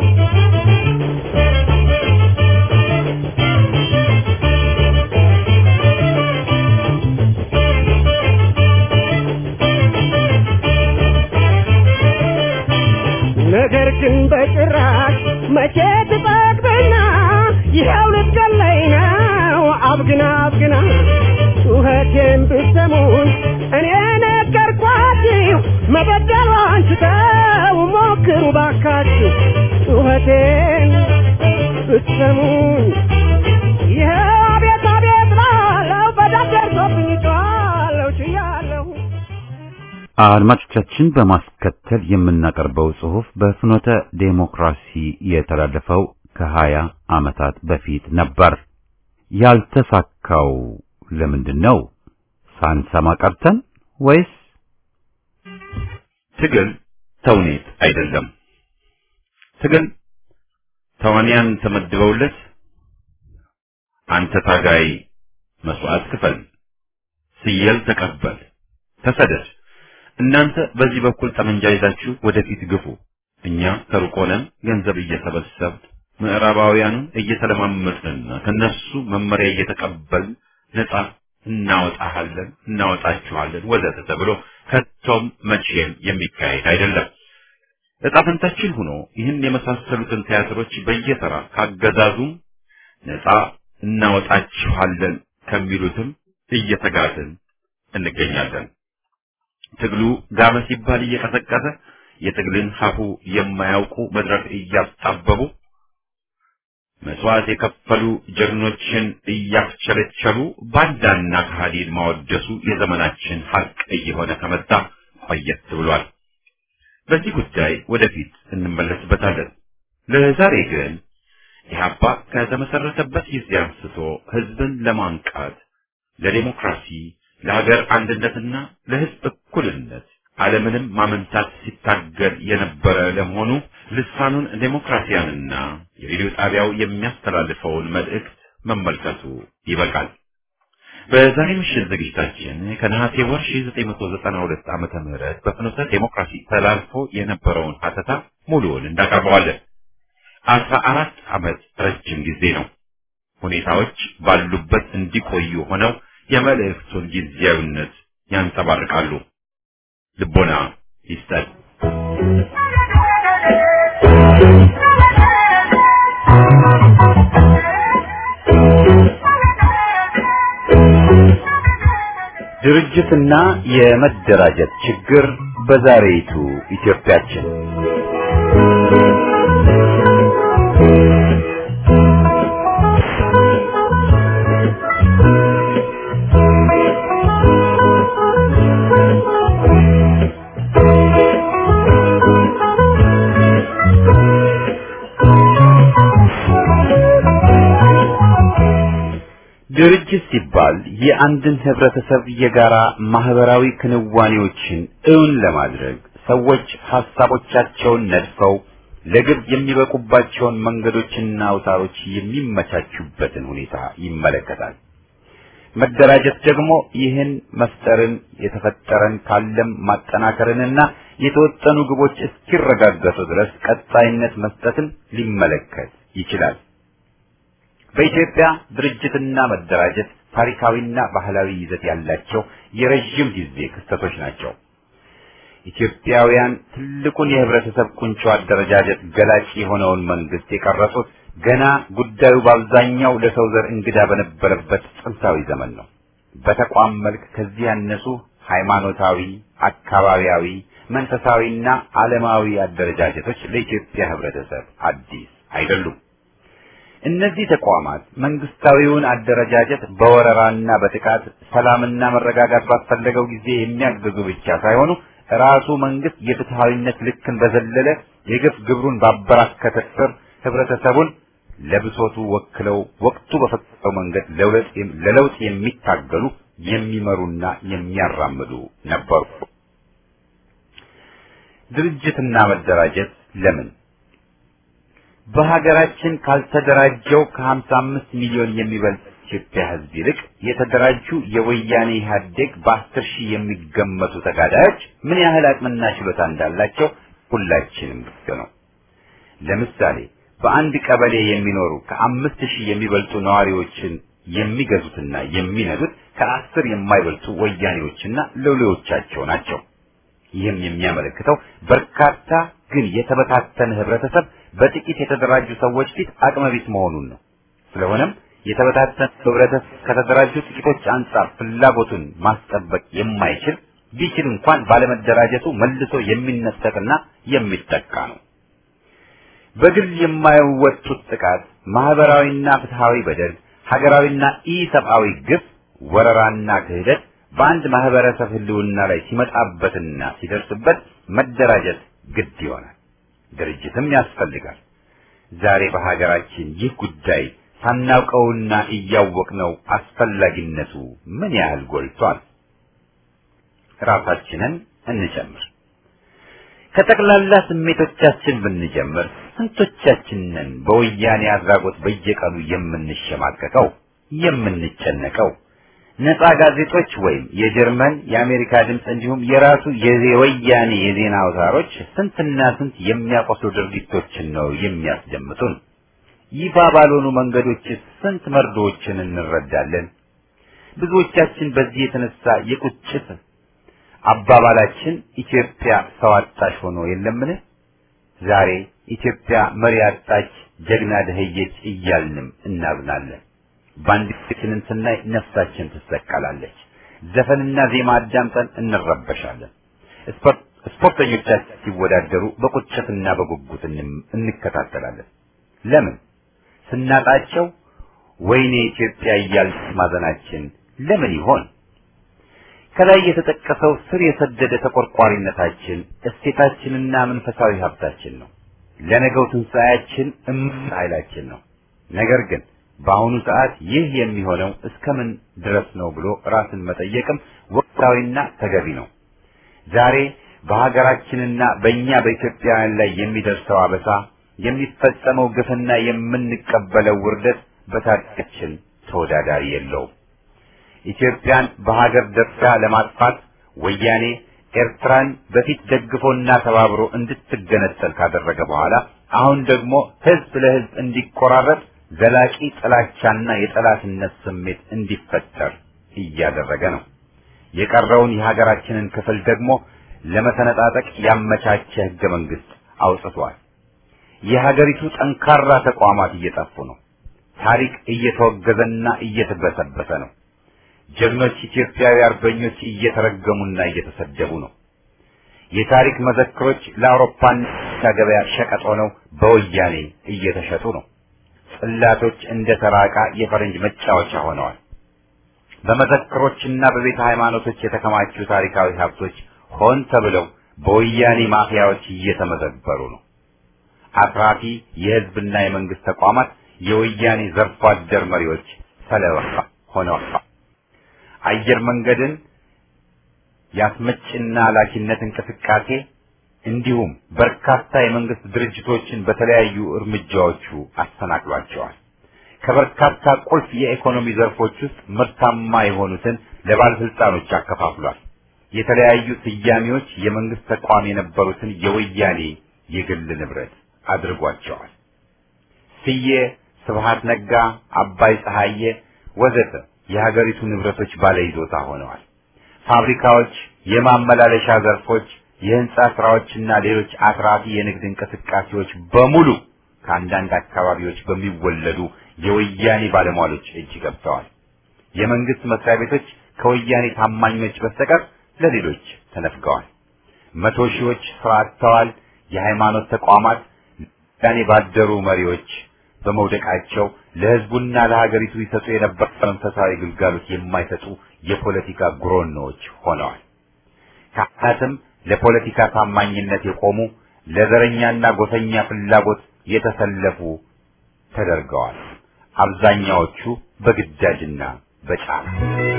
[SPEAKER 2] ነገር ግን በጭራሽ መቼ ትጠግብና ይኸው ልትገለኝ ነው አብግና አብግና ጩኸቴን ብትሰሙን እኔ ነገርኳችሁ መበደሏን ስተው ሞክሩ ባካችሁ ጩኸቴን ብትሰሙን ይኸው አቤት አቤት ላለው በዳር ደርሶብኝ ጮኻለሁ ችያለሁ
[SPEAKER 1] አድማጮቻችን በማስከተል የምናቀርበው ጽሑፍ በፍኖተ ዴሞክራሲ የተላለፈው ከሀያ ዓመታት በፊት ነበር። ያልተሳካው ለምንድን ነው? ሳንሰማ ቀርተን ወይስ ትግል ተውኔት አይደለም። ትግል ተዋንያን ተመድበውለት አንተ ታጋይ መስዋዕት ክፈል፣ ስየል ተቀበል፣ ተሰደድ እናንተ በዚህ በኩል ጠመንጃ ይዛችሁ ወደፊት ግፉ፣ እኛ ከሩቅ ሆነን ገንዘብ እየሰበሰብን ምዕራባውያኑን እየተለማመጥንና ከነሱ መመሪያ እየተቀበልን ነጻ እናወጣሃለን፣ እናወጣችኋለን ወዘተ ተብሎ ከቶም መቼም የሚካሄድ አይደለም። ዕጣ ፈንታችን ሆኖ ይህን የመሳሰሉትን ቲያትሮች በየተራ ካገዛዙም ነጻ እናወጣችኋለን ከሚሉትም እየተጋትን እንገኛለን። ትግሉ ጋመ ሲባል እየቀሰቀሰ የትግልን ሀሁ የማያውቁ መድረክ እያጣበቡ መስዋዕት የከፈሉ ጀግኖችን እያፍቸለቸሉ ባንዳና ከሃዲን ማወደሱ የዘመናችን ሀቅ እየሆነ ከመጣ ቆየት ብሏል። በዚህ ጉዳይ ወደፊት እንመለስበታለን። ለዛሬ ግን ኢህአፓ ከተመሰረተበት ጊዜ አንስቶ ህዝብን ለማንቃት ለዴሞክራሲ ለሀገር አንድነትና ለህዝብ እኩልነት ዓለምንም ማመንታት ሲታገል የነበረ ለመሆኑ ልሳኑን ዴሞክራሲያንና የሬዲዮ ጣቢያው የሚያስተላልፈውን መልእክት መመልከቱ ይበቃል። በዛሬ ምሽት ዝግጅታችን ከነሐሴ ወር 1992 ዓመተ ምህረት በፍኖተ ዴሞክራሲ ተላልፎ የነበረውን ሀተታ ሙሉውን እንዳቀርበዋለን። አስራ አራት ዓመት ረጅም ጊዜ ነው። ሁኔታዎች ባሉበት እንዲቆዩ ሆነው የመልእክቱን ጊዜያዊነት ያንጸባርቃሉ። ልቦና ይስጠን። ድርጅትና የመደራጀት ችግር በዛሬይቱ ኢትዮጵያችን ድርጅት ሲባል የአንድን ህብረተሰብ የጋራ ማህበራዊ ክንዋኔዎችን እውን ለማድረግ ሰዎች ሐሳቦቻቸውን ነድፈው ለግብ የሚበቁባቸውን መንገዶችና አውታሮች የሚመቻቹበትን ሁኔታ ይመለከታል። መደራጀት ደግሞ ይህን መፍጠርን የተፈጠረን ካለም ማጠናከርንና የተወጠኑ ግቦች እስኪረጋገጡ ድረስ ቀጣይነት መስጠትን ሊመለከት ይችላል። በኢትዮጵያ ድርጅትና መደራጀት ታሪካዊና ባህላዊ ይዘት ያላቸው የረዥም ጊዜ ክስተቶች ናቸው። ኢትዮጵያውያን ትልቁን የህብረተሰብ ቁንጮ አደረጃጀት ገላጭ የሆነውን መንግስት የቀረጹት ገና ጉዳዩ በአብዛኛው ለሰው ዘር እንግዳ በነበረበት ጥንታዊ ዘመን ነው። በተቋም መልክ ከዚህ ያነሱ ሃይማኖታዊ፣ አካባቢያዊ፣ መንፈሳዊና ዓለማዊ አደረጃጀቶች ለኢትዮጵያ ህብረተሰብ አዲስ አይደሉም። እነዚህ ተቋማት መንግስታዊውን አደረጃጀት በወረራና በጥቃት ሰላምና መረጋጋት ባስፈለገው ጊዜ የሚያግዙ ብቻ ሳይሆኑ ራሱ መንግስት የፍትሃዊነት ልክን በዘለለ የግፍ ግብሩን ባበራከተ ስር ህብረተሰቡን ለብሶቱ ወክለው ወቅቱ በፈቀደው መንገድ ለለውጥ የሚታገሉ የሚመሩና የሚያራምዱ ነበሩ። ድርጅትና መደራጀት ለምን በሀገራችን ካልተደራጀው ከ55 ሚሊዮን የሚበልጥ ኢትዮጵያ ህዝብ ይልቅ የተደራጁ የወያኔ ኢህአዴግ በአስር ሺህ የሚገመቱ ተጋዳዮች ምን ያህል አቅምና ችሎታ እንዳላቸው ሁላችንም ግልጽ ነው። ለምሳሌ በአንድ ቀበሌ የሚኖሩ ከአምስት ሺህ የሚበልጡ ነዋሪዎችን የሚገዙትና የሚነዱት ከአስር የማይበልጡ ወያኔዎችና ሎሌዎቻቸው ናቸው። ይህም የሚያመለክተው በርካታ ግን የተበታተነ ህብረተሰብ በጥቂት የተደራጁ ሰዎች ፊት አቅመቢስ መሆኑን ነው። ስለሆነም የተበታተነ ህብረተሰብ ከተደራጁ ጥቂቶች አንጻር ፍላጎቱን ማስጠበቅ የማይችል ቢችል እንኳን ባለመደራጀቱ መልሶ የሚነጠቅና የሚጠቃ ነው። በግል የማይወጡት ጥቃት፣ ማህበራዊና ፍትሃዊ በደል፣ ሀገራዊና ኢሰብአዊ ግፍ፣ ወረራና ክህደት በአንድ ማህበረሰብ ህልውና ላይ ሲመጣበትና ሲደርስበት መደራጀት ግድ ይሆናል። ድርጅትም ያስፈልጋል። ዛሬ በሀገራችን ይህ ጉዳይ ሳናውቀውና እያወቅነው አስፈላጊነቱ ምን ያህል ጎልቷል። ራሳችንን እንጨምር። ከጠቅላላ ስሜቶቻችን ብንጀምር ስንቶቻችንን በወያኔ አድራጎት በየቀኑ የምንሸማቀቀው የምንጨነቀው? ነፃ ጋዜጦች ወይም የጀርመን የአሜሪካ ድምፅ እንዲሁም የራሱ የወያኔ የዜና አውታሮች ስንትና ስንት የሚያቆስሉ ድርጊቶችን ነው የሚያስደምጡን። ይፋ ባልሆኑ መንገዶች ስንት መርዶዎችን እንረዳለን። ብዙዎቻችን በዚህ የተነሳ የቁጭት አባባላችን ኢትዮጵያ ሰው አጣሽ ሆኖ የለምን? ዛሬ ኢትዮጵያ መሪ አጣች፣ ጀግና ደህየች እያልንም እናዝናለን። ባንዲራችንን ስናይ ነፍሳችን ትሰቀላለች። ዘፈንና ዜማ አዳምጠን እንረበሻለን። ስፖርተኞቻችን ሲወዳደሩ በቁጭትና በጉጉት እንከታተላለን። ለምን? ስናጣቸው ወይኔ ኢትዮጵያ እያልን ማዘናችን ለምን ይሆን? ከላይ የተጠቀሰው ስር የሰደደ ተቆርቋሪነታችን እሴታችንና መንፈሳዊ ሀብታችን ነው። ለነገው ትንሣኤያችን እምቅ ኃይላችን ነው። ነገር ግን በአሁኑ ሰዓት ይህ የሚሆነው እስከምን ድረስ ነው ብሎ ራስን መጠየቅም ወቅታዊና ተገቢ ነው። ዛሬ በሀገራችንና በእኛ በኢትዮጵያውያን ላይ የሚደርሰው አበሳ፣ የሚፈጸመው ግፍና የምንቀበለው ውርደት በታሪካችን ተወዳዳሪ የለውም። ኢትዮጵያን በሀገር ደረጃ ለማጥፋት ወያኔ ኤርትራን በፊት ደግፎና ተባብሮ እንድትገነጠል ካደረገ በኋላ አሁን ደግሞ ህዝብ ለህዝብ እንዲቆራረጥ ዘላቂ ጥላቻና የጠላትነት ስሜት እንዲፈጠር እያደረገ ነው። የቀረውን የሀገራችንን ክፍል ደግሞ ለመሰነጣጠቅ ያመቻቸ ህገ መንግስት አውጥቷል። የሀገሪቱ ጠንካራ ተቋማት እየጠፉ ነው። ታሪክ እየተወገዘና እየተበሰበሰ ነው። ጀግኖች ኢትዮጵያዊ አርበኞች እየተረገሙና እየተሰደቡ ነው። የታሪክ መዘክሮች ለአውሮፓና ገበያ ሸቀጥ ሆነው በወያኔ እየተሸጡ ነው። ጽላቶች እንደ ተራቃ የፈረንጅ መጫወቻ ሆነዋል። በመዘክሮችና በቤተ ሃይማኖቶች የተከማቹ ታሪካዊ ሀብቶች ሆን ተብለው በወያኔ ማፊያዎች እየተመዘበሩ ነው። አትራፊ የህዝብና የመንግስት ተቋማት የወያኔ ዘርፎ አደር መሪዎች ሰለባ ሆነዋል። አየር መንገድን የአስመጭና ላኪነት እንቅስቃሴ እንዲሁም በርካታ የመንግስት ድርጅቶችን በተለያዩ እርምጃዎቹ አሰናክሏቸዋል። ከበርካታ ቁልፍ የኢኮኖሚ ዘርፎች ውስጥ ምርታማ የሆኑትን ለባለስልጣኖች አከፋፍሏል። የተለያዩ ስያሜዎች የመንግስት ተቋም የነበሩትን የወያኔ የግል ንብረት አድርጓቸዋል። ስዬ፣ ስብሃት ነጋ፣ አባይ ፀሐዬ ወዘተ የሀገሪቱ ንብረቶች ባለይዞታ ሆነዋል። ፋብሪካዎች፣ የማመላለሻ ዘርፎች፣ የህንጻ ስራዎችና ሌሎች አትራፊ የንግድ እንቅስቃሴዎች በሙሉ ከአንዳንድ አካባቢዎች በሚወለዱ የወያኔ ባለሟሎች እጅ ገብተዋል። የመንግስት መስሪያ ቤቶች ከወያኔ ታማኞች በስተቀር ለሌሎች ተነፍገዋል። መቶ ሺዎች ስራ አጥተዋል። የሃይማኖት ተቋማት ወያኔ ባደሩ መሪዎች በመውደቃቸው ለህዝቡና ለሀገሪቱ ይሰጡ የነበረ መንፈሳዊ ግልጋሎት የማይሰጡ የፖለቲካ ጉሮኖዎች ሆነዋል። ካህናትም ለፖለቲካ ታማኝነት የቆሙ ለዘረኛና ጎሰኛ ፍላጎት የተሰለፉ ተደርገዋል። አብዛኛዎቹ በግዳጅና በጫና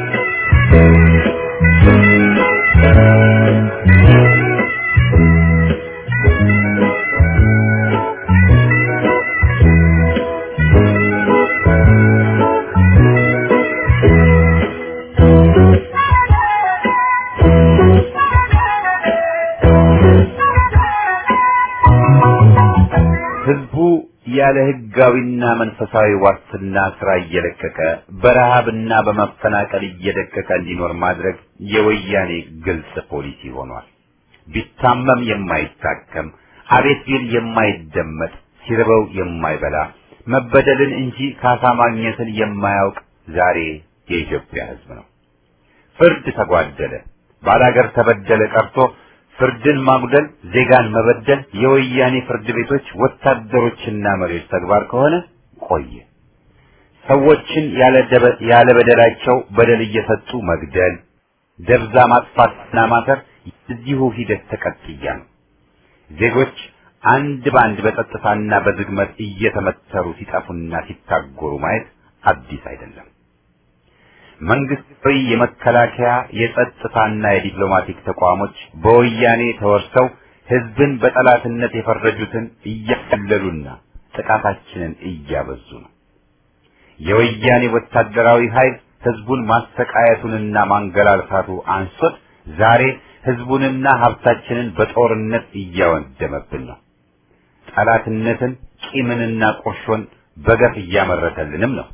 [SPEAKER 1] ህዝቡ ያለ ህጋዊና መንፈሳዊ ዋስትና ስራ እየለቀቀ በረሃብና በመፈናቀል እየደቀቀ እንዲኖር ማድረግ የወያኔ ግልጽ ፖሊሲ ሆኗል። ቢታመም የማይታከም አቤት ቢል የማይደመጥ ሲርበው የማይበላ መበደልን እንጂ ካሳ ማግኘትን የማያውቅ ዛሬ የኢትዮጵያ ህዝብ ነው። ፍርድ ተጓደለ፣ ባላገር ተበደለ ቀርቶ ፍርድን ማጉደል፣ ዜጋን መበደል የወያኔ ፍርድ ቤቶች ወታደሮችና መሪዎች ተግባር ከሆነ ቆየ። ሰዎችን ያለ በደላቸው በደል እየሰጡ መግደል፣ ደብዛ ማጥፋትና ማሰር የዚሁ ሂደት ተቀጥያ ነው። ዜጎች አንድ በአንድ በጸጥታና በዝግመት እየተመተሩ ሲጠፉና ሲታጎሩ ማየት አዲስ አይደለም። መንግስታዊ የመከላከያ የጸጥታና የዲፕሎማቲክ ተቋሞች በወያኔ ተወርሰው ህዝብን በጠላትነት የፈረጁትን እያቀለሉና ጥቃታችንን እያበዙ ነው። የወያኔ ወታደራዊ ኃይል ህዝቡን ማሰቃየቱንና ማንገላልታቱ አንሶት ዛሬ ህዝቡንና ሀብታችንን በጦርነት እያወደመብን ነው። ጠላትነትን፣ ቂምንና ቁርሾን በገፍ እያመረተልንም ነው።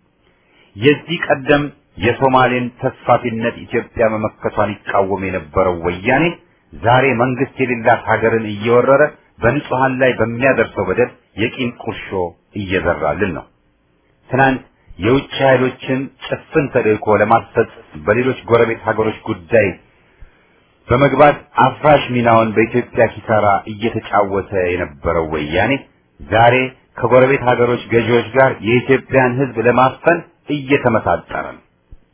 [SPEAKER 1] የዚህ ቀደም የሶማሌን ተስፋፊነት ኢትዮጵያ መመከቷን ይቃወም የነበረው ወያኔ ዛሬ መንግስት የሌላት ሀገርን እየወረረ በንጹሃን ላይ በሚያደርሰው በደል የቂም ቁርሾ እየዘራልን ነው። ትናንት የውጭ ኃይሎችን ጭፍን ተልእኮ ለማስፈጸም በሌሎች ጎረቤት ሀገሮች ጉዳይ በመግባት አፍራሽ ሚናውን በኢትዮጵያ ኪሳራ እየተጫወተ የነበረው ወያኔ ዛሬ ከጎረቤት ሀገሮች ገዢዎች ጋር የኢትዮጵያን ህዝብ ለማፈን እየተመሳጠረ ነው።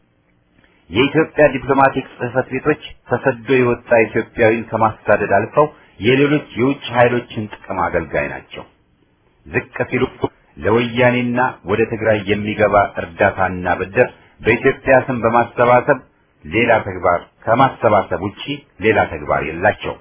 [SPEAKER 1] የኢትዮጵያ ዲፕሎማቲክ ጽህፈት ቤቶች ተሰዶ የወጣ ኢትዮጵያዊን ከማሳደድ አልፈው የሌሎች የውጭ ኃይሎችን ጥቅም አገልጋይ ናቸው። ዝቅ ሲሉ ለወያኔና ወደ ትግራይ የሚገባ እርዳታና ብድር በኢትዮጵያ ስም በማሰባሰብ ሌላ ተግባር ከማሰባሰብ ውጪ ሌላ ተግባር የላቸው።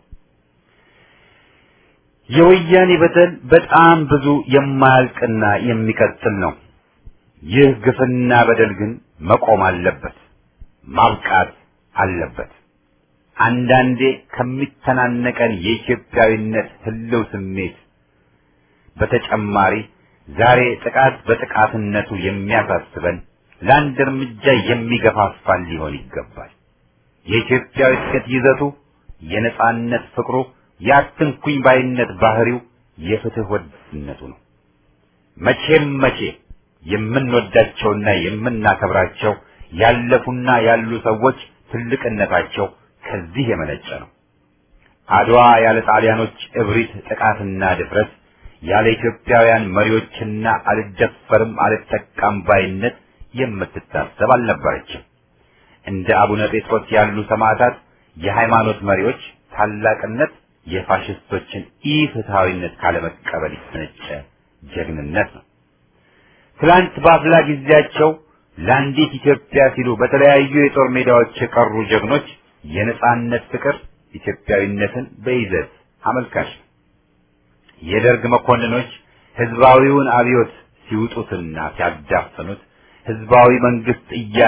[SPEAKER 1] የወያኔ በደል በጣም ብዙ የማያልቅና የሚቀጥል ነው። ይህ ግፍና በደል ግን መቆም አለበት፣ ማብቃት አለበት። አንዳንዴ ከሚተናነቀን የኢትዮጵያዊነት ህልው ስሜት በተጨማሪ ዛሬ ጥቃት በጥቃትነቱ የሚያሳስበን ለአንድ እርምጃ የሚገፋፋን ሊሆን ይገባል። የኢትዮጵያዊነት ይዘቱ፣ የነጻነት ፍቅሩ፣ የአትንኩኝ ባይነት ባህሪው፣ የፍትህ ወዳድነቱ ነው። መቼም መቼ የምንወዳቸውና የምናከብራቸው ያለፉና ያሉ ሰዎች ትልቅነታቸው ከዚህ የመነጨ ነው። አድዋ ያለ ጣሊያኖች እብሪት፣ ጥቃትና ድፍረት ያለ ኢትዮጵያውያን መሪዎችና አልደፈርም አልጠቃም ባይነት የምትታሰብ አልነበረችም። እንደ አቡነ ጴጥሮስ ያሉ ሰማዕታት የሃይማኖት መሪዎች ታላቅነት የፋሽስቶችን ኢፍትሐዊነት ካለመቀበል የተነጨ ጀግንነት ነው። ትላንት በአፍላ ጊዜያቸው ለአንዲት ኢትዮጵያ ሲሉ በተለያዩ የጦር ሜዳዎች የቀሩ ጀግኖች የነጻነት ፍቅር ኢትዮጵያዊነትን በይዘት አመልካች ነው። የደርግ መኮንኖች ህዝባዊውን አብዮት ሲውጡትና ሲያዳፍኑት ህዝባዊ መንግስት እያለ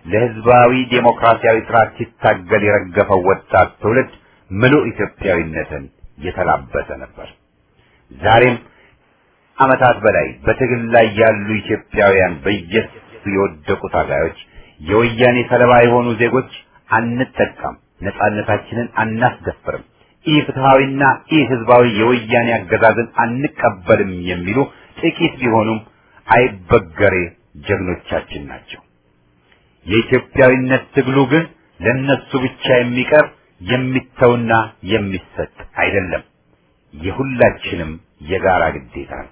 [SPEAKER 1] ለህዝባዊ ዴሞክራሲያዊ ስርዓት ሲታገል የረገፈው ወጣት ትውልድ ምሉእ ኢትዮጵያዊነትን የተላበሰ ነበር። ዛሬም ዓመታት በላይ በትግል ላይ ያሉ ኢትዮጵያውያን በየሱ የወደቁ ታጋዮች፣ የወያኔ ሰለባ የሆኑ ዜጎች አንጠቃም፣ ነጻነታችንን አናስደፍርም፣ ኢ ፍትሐዊና ኢ ህዝባዊ የወያኔ አገዛዝን አንቀበልም የሚሉ ጥቂት ቢሆኑም አይበገሬ ጀግኖቻችን ናቸው። የኢትዮጵያዊነት ትግሉ ግን ለነሱ ብቻ የሚቀር የሚተውና የሚሰጥ አይደለም። የሁላችንም የጋራ ግዴታ ነው።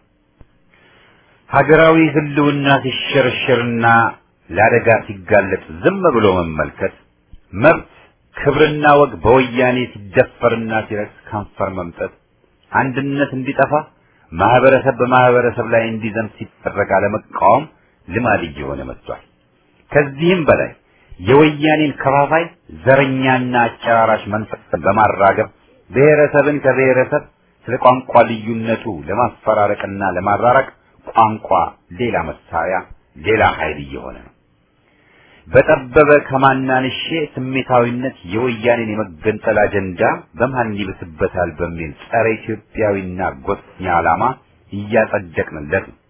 [SPEAKER 1] ሀገራዊ ህልውና ሲሸረሸርና ለአደጋ ሲጋለጥ ዝም ብሎ መመልከት፣ መብት ክብርና ወግ በወያኔ ሲደፈርና ሲረክስ ከንፈር መምጠት፣ አንድነት እንዲጠፋ ማህበረሰብ በማህበረሰብ ላይ እንዲዘምት ሲደረግ አለመቃወም ልማድ እየሆነ መጥቷል። ከዚህም በላይ የወያኔን ከፋፋይ ዘረኛና አጨራራሽ መንፈስን በማራገብ ብሔረሰብን ከብሔረሰብ ስለ ቋንቋ ልዩነቱ ለማፈራረቅና ለማራራቅ ቋንቋ ሌላ መሳሪያ፣ ሌላ ኃይል እየሆነ ነው። በጠበበ ከማናንሼ ስሜታዊነት የወያኔን የመገንጠል አጀንዳ በማን ይብስበታል በሚል ጸረ ኢትዮጵያዊና ጎጠኛ ዓላማ እያጸደቅንለት ነው።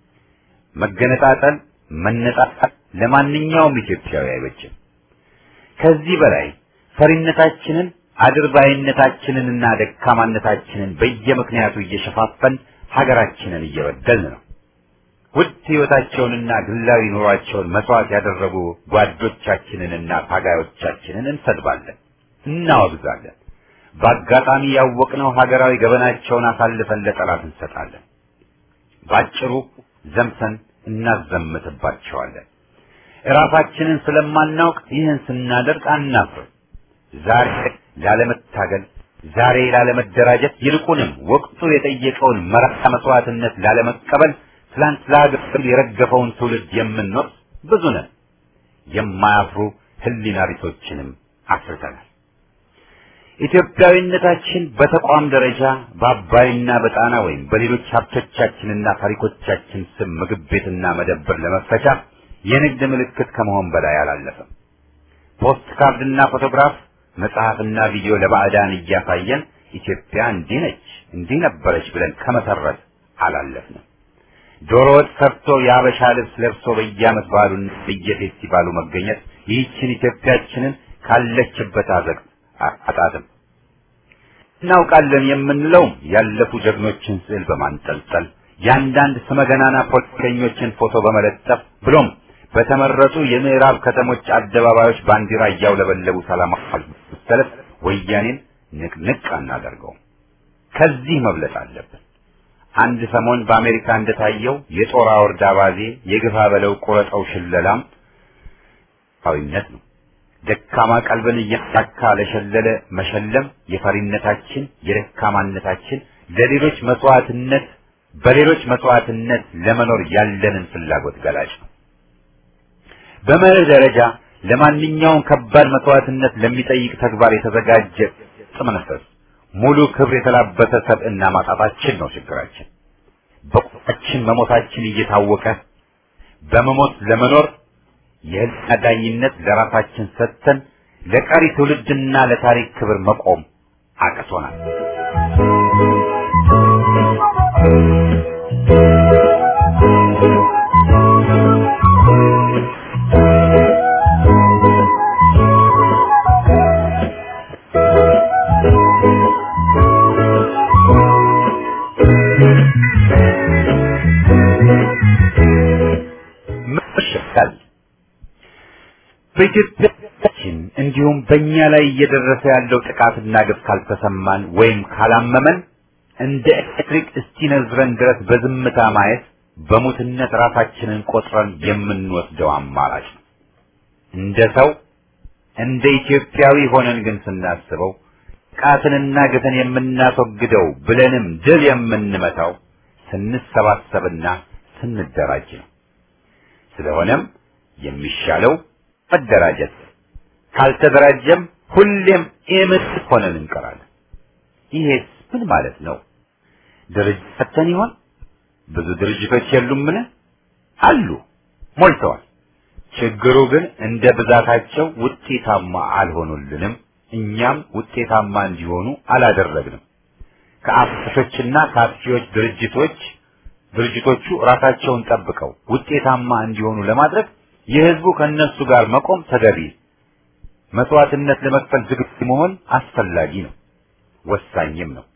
[SPEAKER 1] መገነጣጠል፣ መነጣጣል ለማንኛውም ኢትዮጵያዊ አይበጅም። ከዚህ በላይ ፈሪነታችንን አድርባይነታችንንና ደካማነታችንን በየምክንያቱ እየሸፋፈን ሀገራችንን እየበደልን ነው። ውድ ሕይወታቸውንና ግላዊ ኑሯቸውን መስዋዕት ያደረጉ ጓዶቻችንንና ታጋዮቻችንን እንሰድባለን፣ እናወግዛለን። በአጋጣሚ ያወቅነው ሀገራዊ ገበናቸውን አሳልፈን ለጠላት እንሰጣለን። ባጭሩ ዘምተን እናዘምትባቸዋለን። እራሳችንን ስለማናውቅ ይህን ስናደርግ አናፍርም። ዛሬ ላለመታገል፣ ዛሬ ላለመደራጀት፣ ይልቁንም ወቅቱ የጠየቀውን መራራ መስዋዕትነት ላለመቀበል ትላንት ለሀገር የረገፈውን ትውልድ የምንወርስ ብዙ ነን። የማያፍሩ ህሊና ቢሶችንም አፍርተናል። ኢትዮጵያዊነታችን በተቋም ደረጃ በአባይና በጣና ወይም በሌሎች ሀብቶቻችንና ታሪኮቻችን ስም ምግብ ቤትና መደብር ለመፈቻ የንግድ ምልክት ከመሆን በላይ አላለፈም። ፖስት ካርድና ፎቶግራፍ፣ መጽሐፍና ቪዲዮ ለባዕዳን እያሳየን ኢትዮጵያ እንዲህ ነች እንዲህ ነበረች ብለን ከመሰረት አላለፍንም። ዶሮ ወጥ ሰርቶ የአበሻ ልብስ ለብሶ በየዓመት በዓሉን በየፌስቲቫሉ መገኘት ይህችን ኢትዮጵያችንን ካለችበት አዘቅት አጣጥም እናውቃለን የምንለውም ያለፉ ጀግኖችን ስዕል በማንጠልጠል የአንዳንድ ስመገናና ፖለቲከኞችን ፎቶ በመለጠፍ ብሎም በተመረጡ የምዕራብ ከተሞች አደባባዮች ባንዲራ እያውለበለቡ ሰላማዊ ሰልፍ ወያኔን ንቅንቅ አናደርገውም። ከዚህ መብለጥ አለብን። አንድ ሰሞን በአሜሪካ እንደታየው የጦር አውርድ አባዜ የግፋ በለው ቁረጠው ሽለላም ዊነት ነው። ደካማ ቀልብን እያሳካ ለሸለለ መሸለም የፈሪነታችን የደካማነታችን ለሌሎች መስዋዕትነት በሌሎች መስዋዕትነት ለመኖር ያለንን ፍላጎት ገላጭ ነው። በመርህ ደረጃ ለማንኛውም ከባድ መስዋዕትነት ለሚጠይቅ ተግባር የተዘጋጀ ጥመነፈስ ሙሉ ክብር የተላበሰ ሰብዕና ማጣታችን ነው ችግራችን። በቁጣችን መሞታችን እየታወቀ በመሞት ለመኖር የህልና ዳኝነት ለራሳችን ሰጥተን ለቀሪ ትውልድና ለታሪክ ክብር መቆም አቅቶናል። መሸካል በኢትዮጵያችን እንዲሁም በእኛ ላይ እየደረሰ ያለው ጥቃትና ግፍ ካልተሰማን ወይም ካላመመን እንደ ኤሌክትሪክ እስኪነዝረን ድረስ በዝምታ ማየት በሙትነት ራሳችንን ቆጥረን የምንወስደው አማራጭ ነው። እንደ ሰው እንደ ኢትዮጵያዊ ሆነን ግን ስናስበው ጥቃትንና ግፍን የምናስወግደው ብለንም ድል የምንመታው ስንሰባሰብና ስንደራጅ ነው። ስለሆነም የሚሻለው መደራጀት፣ ካልተደራጀም ሁሌም ኢምት ሆነን እንቀራለን። ይሄስ ምን ማለት ነው? ድርጅት ፈተን ይሆን? ብዙ ድርጅቶች የሉምን? አሉ፣ ሞልተዋል። ችግሩ ግን እንደ ብዛታቸው ውጤታማ አልሆኑልንም። እኛም ውጤታማ እንዲሆኑ አላደረግንም። ከአፍሾችና ከአጥፊዎች ድርጅቶች ድርጅቶቹ ራሳቸውን ጠብቀው ውጤታማ እንዲሆኑ ለማድረግ የህዝቡ ከነሱ ጋር መቆም ተገቢ፣ መስዋዕትነት ለመክፈል ዝግጁ መሆን አስፈላጊ ነው፣ ወሳኝም ነው።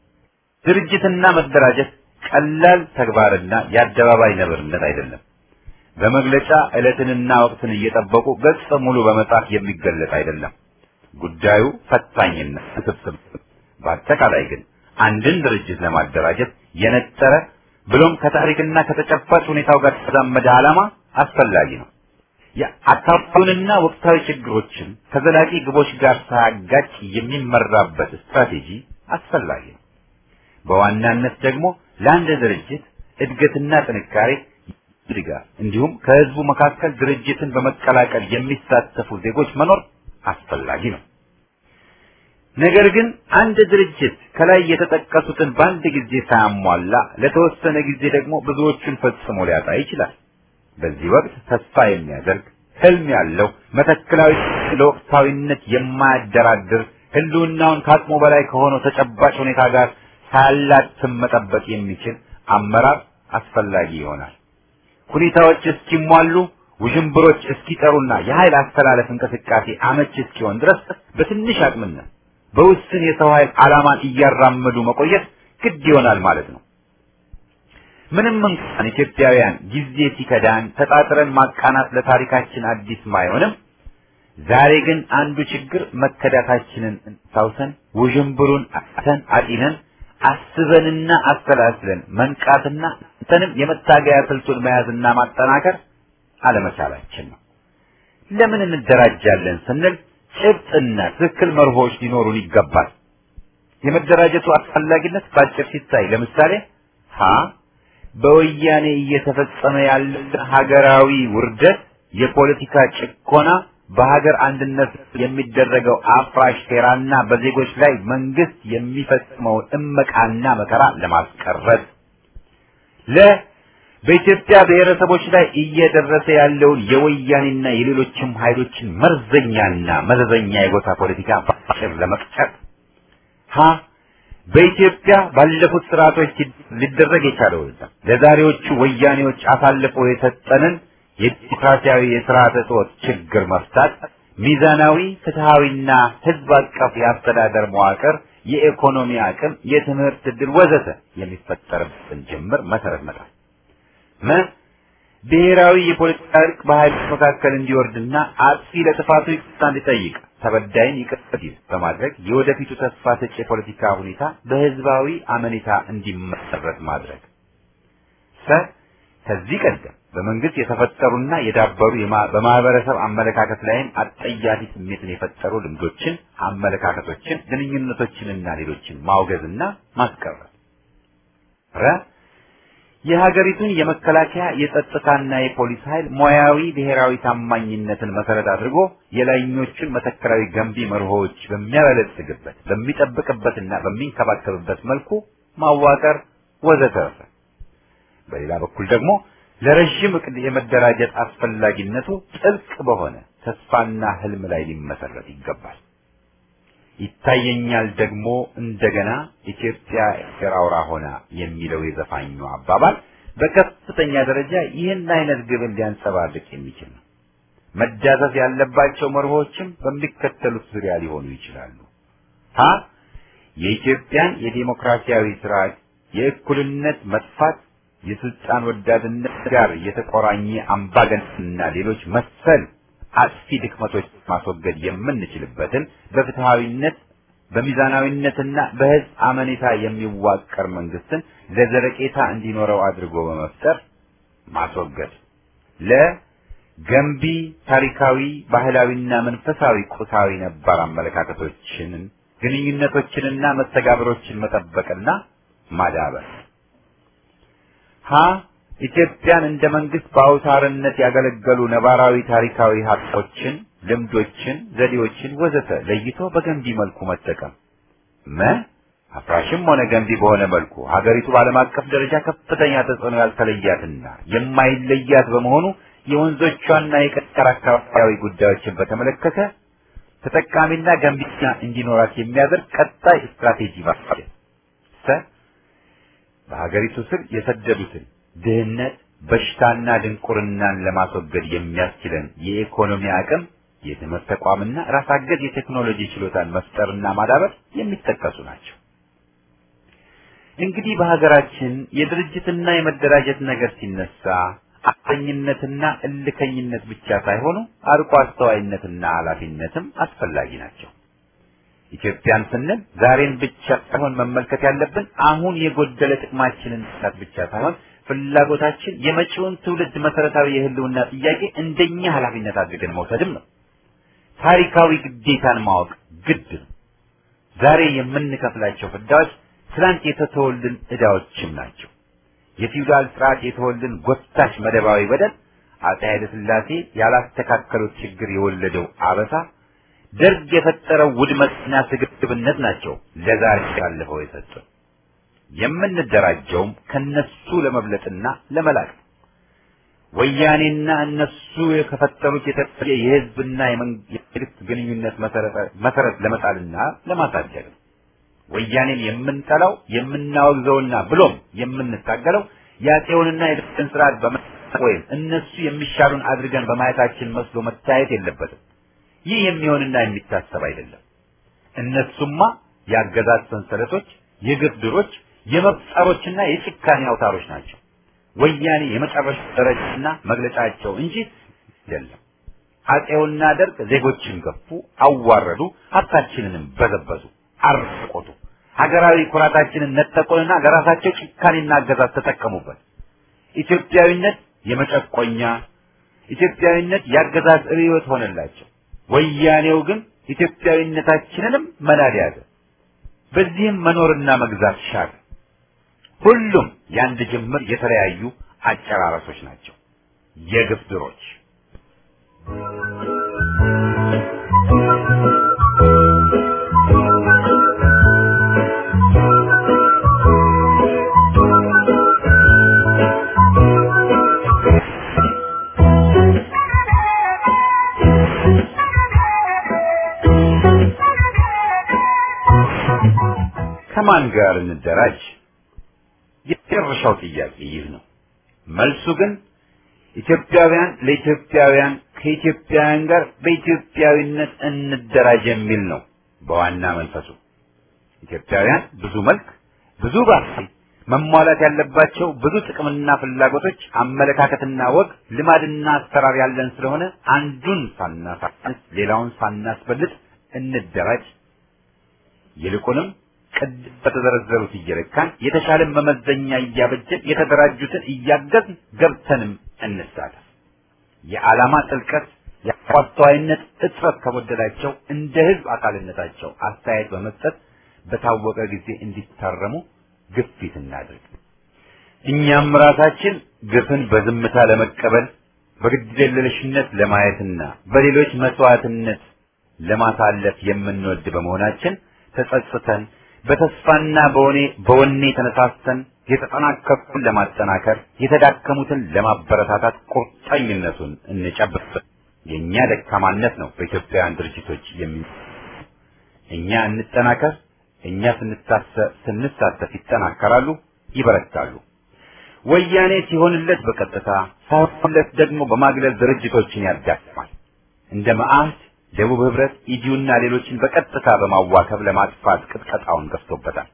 [SPEAKER 1] ድርጅትና መደራጀት ቀላል ተግባርና የአደባባይ ነብርነት አይደለም። በመግለጫ ዕለትንና ወቅትን እየጠበቁ ገጽ ሙሉ በመጻፍ የሚገለጥ አይደለም። ጉዳዩ ፈታኝና ውስብስብ። በአጠቃላይ ግን አንድን ድርጅት ለማደራጀት የነጠረ ብሎም ከታሪክና ከተጨባጭ ሁኔታው ጋር የተዛመደ ዓላማ አስፈላጊ ነው። የአካባቢውንና ወቅታዊ ችግሮችን ከዘላቂ ግቦች ጋር ሳያጋጭ የሚመራበት ስትራቴጂ አስፈላጊ ነው። በዋናነት ደግሞ ለአንድ ድርጅት እድገትና ጥንካሬ ድጋፍ እንዲሁም ከህዝቡ መካከል ድርጅትን በመቀላቀል የሚሳተፉ ዜጎች መኖር አስፈላጊ ነው። ነገር ግን አንድ ድርጅት ከላይ የተጠቀሱትን በአንድ ጊዜ ሳያሟላ ለተወሰነ ጊዜ ደግሞ ብዙዎቹን ፈጽሞ ሊያጣ ይችላል። በዚህ ወቅት ተስፋ የሚያደርግ ህልም ያለው መተክላዊ ለወቅታዊነት የማያደራድር ህልውናውን ከአቅሙ በላይ ከሆነው ተጨባጭ ሁኔታ ጋር ሳያላትም መጠበቅ የሚችል አመራር አስፈላጊ ይሆናል። ሁኔታዎች እስኪሟሉ ውዥንብሮች እስኪጠሩና የኃይል አስተላለፍ እንቅስቃሴ አመች እስኪሆን ድረስ በትንሽ አቅምነት በውስን የሰው ኃይል ዓላማን እያራመዱ መቆየት ግድ ይሆናል ማለት ነው። ምንም እንኳን ኢትዮጵያውያን ጊዜ ሲከዳን ተጣጥረን ማቃናት ለታሪካችን አዲስ ባይሆንም ዛሬ ግን አንዱ ችግር መከዳታችንን ታውሰን ውዥንብሩን አተን አጢነን አስበንና አሰላስለን መንቃትና እንተንም የመታገያ ስልቱን መያዝና ማጠናከር አለመቻላችን ነው። ለምን እንደራጃለን ስንል ጭብጥና ትክክል መርሆች ሊኖሩን ይገባል። የመደራጀቱ አስፈላጊነት ባጭር ሲታይ ለምሳሌ ሀ በወያኔ እየተፈጸመ ያለ ሀገራዊ ውርደት፣ የፖለቲካ ጭቆና፣ በሀገር አንድነት የሚደረገው አፍራሽ ሴራና በዜጎች ላይ መንግስት የሚፈጽመውን እመቃና መከራ ለማስቀረት ለ በኢትዮጵያ ብሔረሰቦች ላይ እየደረሰ ያለውን የወያኔና የሌሎችም ኃይሎችን መርዘኛና መዘዘኛ የጎሳ ፖለቲካ ባጭር ለመቅጨት ሀ በኢትዮጵያ ባለፉት ስርዓቶች ሊደረግ የቻለውና ለዛሬዎቹ ወያኔዎች አሳልፎ የሰጠንን የዲሞክራሲያዊ የስርዓተ ጾት ችግር መፍታት፣ ሚዛናዊ ፍትሃዊና ህዝብ አቀፍ የአስተዳደር መዋቅር፣ የኢኮኖሚ አቅም፣ የትምህርት ዕድል ወዘተ የሚፈጠርበትን ጅምር መሰረት መጣል መ ብሔራዊ የፖለቲካ እርቅ በኃይሎች መካከል እንዲወርድና አጥፊ ለጥፋቱ ይቅርታ እንዲጠይቅ ተበዳይን ይቅር እንዲል በማድረግ የወደፊቱ ተስፋ ሰጪ የፖለቲካ ሁኔታ በህዝባዊ አመኔታ እንዲመሰረት ማድረግ። ሰ ከዚህ ቀደም በመንግስት የተፈጠሩና የዳበሩ በማህበረሰብ አመለካከት ላይም አጠያፊ ስሜትን የፈጠሩ ልምዶችን፣ አመለካከቶችን፣ ግንኙነቶችንና ሌሎችን ማውገዝና ማስቀረት። ረ የሀገሪቱን የመከላከያ የጸጥታና የፖሊስ ኃይል ሙያዊ ብሔራዊ ታማኝነትን መሰረት አድርጎ የላይኞቹን መተከራዊ ገንቢ መርሆዎች በሚያበለጽግበት በሚጠብቅበትና በሚንከባከብበት መልኩ ማዋቀር ወዘተረፈ። በሌላ በኩል ደግሞ ለረዥም እቅድ የመደራጀት አስፈላጊነቱ ጥልቅ በሆነ ተስፋና ህልም ላይ ሊመሰረት ይገባል። ይታየኛል ደግሞ እንደገና ኢትዮጵያ የአገር አውራ ሆና የሚለው የዘፋኙ አባባል በከፍተኛ ደረጃ ይህን አይነት ግብን ሊያንጸባርቅ የሚችል ነው። መዳሰስ ያለባቸው መርሆችም በሚከተሉት ዙሪያ ሊሆኑ ይችላሉ። ሀ የኢትዮጵያን የዲሞክራሲያዊ ስርዓት የእኩልነት መጥፋት የስልጣን ወዳድነት ጋር የተቆራኘ አምባገነንና ሌሎች መሰል አጥፊ ድክመቶች ማስወገድ የምንችልበትን በፍትሃዊነት በሚዛናዊነትና በህዝብ አመኔታ የሚዋቀር መንግስትን ለዘለቄታ እንዲኖረው አድርጎ በመፍጠር ማስወገድ። ለገንቢ ታሪካዊ፣ ባህላዊና መንፈሳዊ ቁሳዊ ነባር አመለካከቶችን፣ ግንኙነቶችንና መስተጋብሮችን መጠበቅና ማዳበር። ሀ ኢትዮጵያን እንደ መንግስት በአውታርነት ያገለገሉ ነባራዊ ታሪካዊ ሀብቶችን፣ ልምዶችን፣ ዘዴዎችን ወዘተ ለይቶ በገንቢ መልኩ መጠቀም። መ አፍራሽም ሆነ ገንቢ በሆነ መልኩ ሀገሪቱ በዓለም አቀፍ ደረጃ ከፍተኛ ተጽዕኖ ያልተለያትና የማይለያት በመሆኑ የወንዞቿና የቀጠር አካባቢያዊ ጉዳዮችን በተመለከተ ተጠቃሚና ገንቢና እንዲኖራት የሚያደርግ ቀጣይ ስትራቴጂ ማስፋት ሰ በሀገሪቱ ስር የሰደዱትን ድህነት፣ በሽታና ድንቁርናን ለማስወገድ የሚያስችለን የኢኮኖሚ አቅም፣ የትምህርት ተቋምና ራስ አገዝ የቴክኖሎጂ ችሎታን መፍጠርና ማዳበር የሚጠቀሱ ናቸው። እንግዲህ በሀገራችን የድርጅትና የመደራጀት ነገር ሲነሳ አፈኝነትና እልከኝነት ብቻ ሳይሆኑ አርቆ አስተዋይነትና ኃላፊነትም አስፈላጊ ናቸው። ኢትዮጵያን ስንል ዛሬን ብቻ ሳይሆን መመልከት ያለብን አሁን የጎደለ ጥቅማችንን መስራት ብቻ ሳይሆን ፍላጎታችን የመጪውን ትውልድ መሰረታዊ የህልውና ጥያቄ እንደኛ ኃላፊነት አድርገን መውሰድም ነው። ታሪካዊ ግዴታን ማወቅ ግድ ነው። ዛሬ የምንከፍላቸው ፍዳዎች ትላንት የተተወልን ዕዳዎችም ናቸው። የፊውዳል ስርዓት የተወልን ጎታች መደባዊ በደል፣ አፄ ኃይለ ሥላሴ ያላስተካከሉት ችግር የወለደው አበሳ፣ ደርግ የፈጠረው ውድመትና ስግብግብነት ናቸው ለዛሬ ያለፈው የሰጡን። የምንደራጀውም ከነሱ ለመብለጥና ለመላቅ ነው። ወያኔና እነሱ የከፈጠሩት የተለየ የህዝብና የመንግስት ግንኙነት መሰረት ለመጣልና ለማሳደግ ነው። ወያኔን የምንጠላው የምናወግዘውና ብሎም የምንታገለው የአፄውንና የደርግን ስርዓት በመጠቅ ወይም እነሱ የሚሻሉን አድርገን በማየታችን መስሎ መታየት የለበትም። ይህ የሚሆንና የሚታሰብ አይደለም። እነሱማ የአገዛዝ ሰንሰለቶች፣ የግፍ ድሮች፣ የመፍጠሮችና የጭካኔ አውታሮች ናቸው። ወያኔ የመጨረሻ ደረጃና መግለጫቸው እንጂ አይደለም። አፄውና ደርግ ዜጎችን ገፉ፣ አዋረዱ፣ ሀብታችንንም በዘበዙ፣ አርቆቱ፣ ሀገራዊ ኩራታችንን ነጠቁንና ለራሳቸው ጭካኔና አገዛዝ ተጠቀሙበት። ኢትዮጵያዊነት የመጨቆኛ ኢትዮጵያዊነት የአገዛዝ ርዕዮት ሆነላቸው። ወያኔው ግን ኢትዮጵያዊነታችንንም መናድ ያዘ። በዚህም መኖርና መግዛት ሻለ። ሁሉም የአንድ ጅምር የተለያዩ አጨራረሶች ናቸው፣ የግፍ ድሮች። ከማን ጋር እንደራጅ? የመጨረሻው ጥያቄ ይህ ነው። መልሱ ግን ኢትዮጵያውያን ለኢትዮጵያውያን ከኢትዮጵያውያን ጋር በኢትዮጵያዊነት እንደራጅ የሚል ነው። በዋና መንፈሱ ኢትዮጵያውያን ብዙ መልክ፣ ብዙ ባህል፣ መሟላት ያለባቸው ብዙ ጥቅምና ፍላጎቶች፣ አመለካከትና ወግ፣ ልማድና አሰራር ያለን ስለሆነ አንዱን ሳናሳንስ ሌላውን ሳናስበልጥ እንደራጅ ይልቁንም ቅድም በተዘረዘሩት እየለካን የተሻለን መመዘኛ እያበጀን የተደራጁትን እያገዝን ገብተንም እንሳተፍ። የዓላማ ጥልቀት የአስተዋይነት እጥረት ከጎደላቸው እንደ ህዝብ አካልነታቸው አስተያየት በመስጠት በታወቀ ጊዜ እንዲታረሙ ግፊት እናድርግ። እኛም ራሳችን ግፍን በዝምታ ለመቀበል በግድየለሽነት ለማየትና በሌሎች መስዋዕትነት ለማሳለፍ የምንወድ በመሆናችን ተጸጽተን በተስፋና በወኔ በወኔ ተነሳስተን የተጠናከሩትን ለማጠናከር የተዳከሙትን ለማበረታታት ቁርጠኝነቱን እንጨብጥ። የእኛ ደካማነት ነው በኢትዮጵያውያን ድርጅቶች የሚ እኛ እንጠናከር። እኛ ስንሳተፍ ይጠናከራሉ፣ ይበረታሉ። ወያኔ ሲሆንለት በቀጥታ ሳይሆንለት ደግሞ በማግለል ድርጅቶችን ያዳክማል። እንደ መዓህድ ደቡብ ህብረት፣ ኢዲዩና ሌሎችን በቀጥታ በማዋከብ ለማጥፋት ቅጥቀጣውን ገፍቶበታል።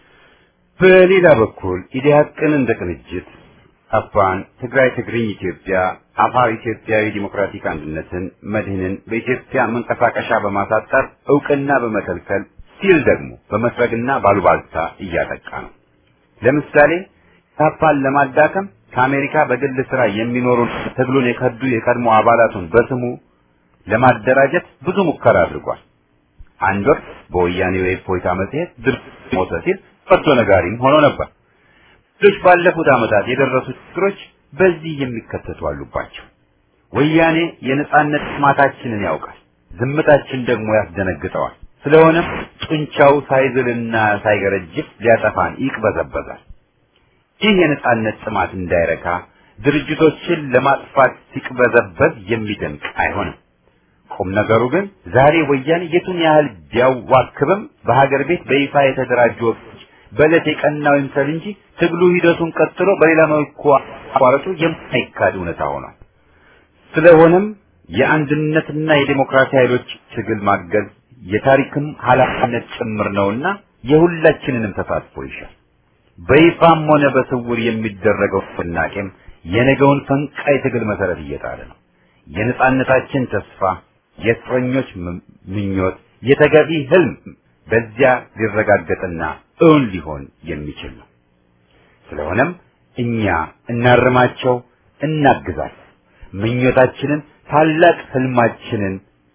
[SPEAKER 1] በሌላ በኩል ኢዲሃቅን እንደ ቅንጅት አፋን፣ ትግራይ ትግርኝ ኢትዮጵያ፣ አፋር ኢትዮጵያዊ ዲሞክራቲክ አንድነትን፣ መድህንን በኢትዮጵያ መንቀሳቀሻ በማሳጠር እውቅና በመከልከል ሲል ደግሞ በመስረግና ባሉባልታ እያጠቃ ነው። ለምሳሌ ታፓን ለማዳከም ከአሜሪካ በግል ስራ የሚኖሩ ትግሉን የከዱ የቀድሞ አባላቱን በስሙ ለማደራጀት ብዙ ሙከራ አድርጓል። አንድ ወቅት በወያኔው የእፎይታ መጽሔት ድርጅት ሞተ ሲል ፈርቶ ነጋሪም ሆኖ ነበር። ሌሎች ባለፉት ዓመታት የደረሱ ችግሮች በዚህ የሚከተቱ አሉባቸው። ወያኔ የነጻነት ጥማታችንን ያውቃል፣ ዝምታችን ደግሞ ያስደነግጠዋል። ስለሆነም ጡንቻው ሳይዝልና ሳይገረጅፍ ሊያጠፋን ይቅበዘበዛል። ይህ የነጻነት ጥማት እንዳይረካ ድርጅቶችን ለማጥፋት ሲቅበዘበዝ የሚደንቅ አይሆንም። ቁም ነገሩ ግን ዛሬ ወያኔ የቱን ያህል ቢያዋክብም በሀገር ቤት በይፋ የተደራጁ ወቅቶች በዕለት የቀናው ይምሰል እንጂ ትግሉ ሂደቱን ቀጥሎ በሌላ መልኩ አቋረጡ የማይካድ እውነታ ሆኗል። ስለሆነም የአንድነትና የዴሞክራሲ ኃይሎች ትግል ማገዝ የታሪክም ኃላፊነት ጭምር ነውና የሁላችንንም ተሳትፎ ይሻል። በይፋም ሆነ በስውር የሚደረገው ፍናቄም የነገውን ፈንቃይ ትግል መሰረት እየጣለ ነው። የነጻነታችን ተስፋ፣ የእስረኞች ምኞት፣ የተገቢ ህልም በዚያ ሊረጋገጥና እውን ሊሆን የሚችል ነው። ስለሆነም እኛ እናርማቸው፣ እናግዛቸው። ምኞታችንን ታላቅ ህልማችንን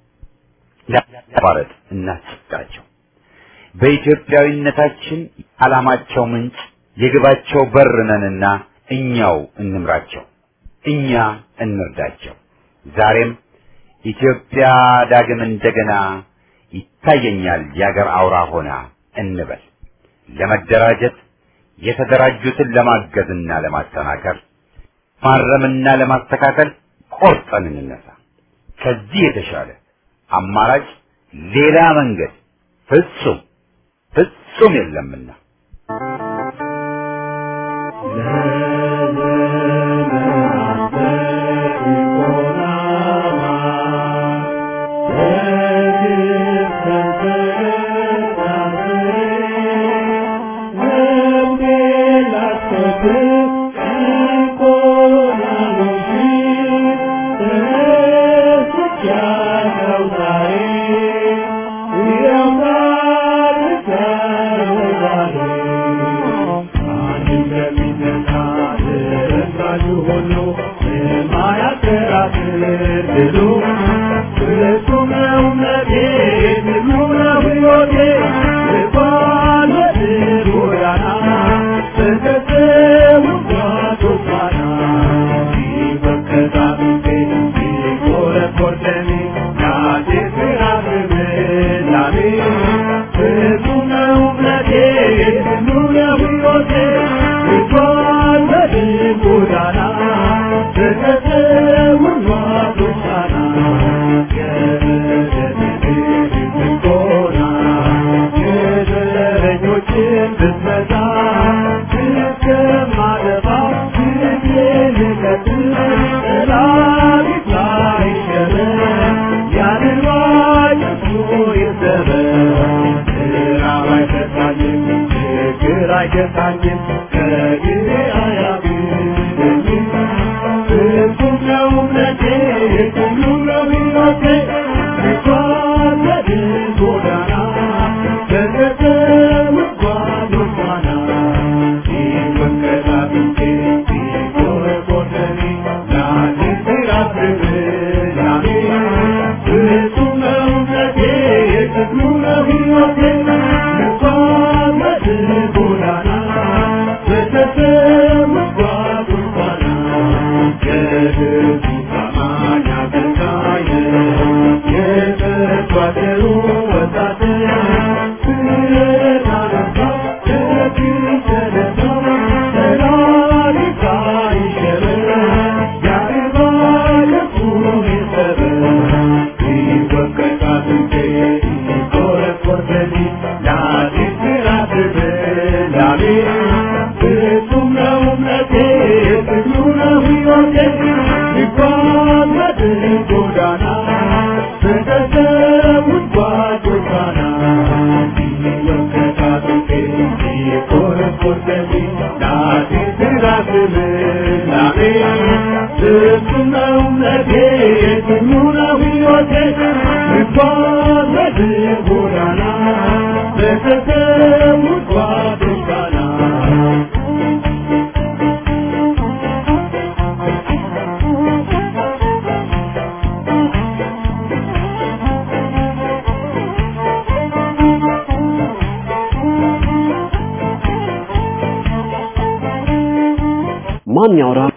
[SPEAKER 1] ለማቋረጥ እናስጋቸው። በኢትዮጵያዊነታችን ዓላማቸው ምንጭ የግባቸው በር ነንና እኛው እንምራቸው፣ እኛ እንርዳቸው። ዛሬም ኢትዮጵያ ዳግም እንደገና ይታየኛል የአገር አውራ ሆና እንበል። ለመደራጀት የተደራጁትን ለማገዝና ለማጠናከር ማረምና ለማስተካከል ቆርጠን እንነሳ። ከዚህ የተሻለ አማራጭ ሌላ መንገድ ፍጹም ፍጹም የለምና
[SPEAKER 5] ማን ያውራ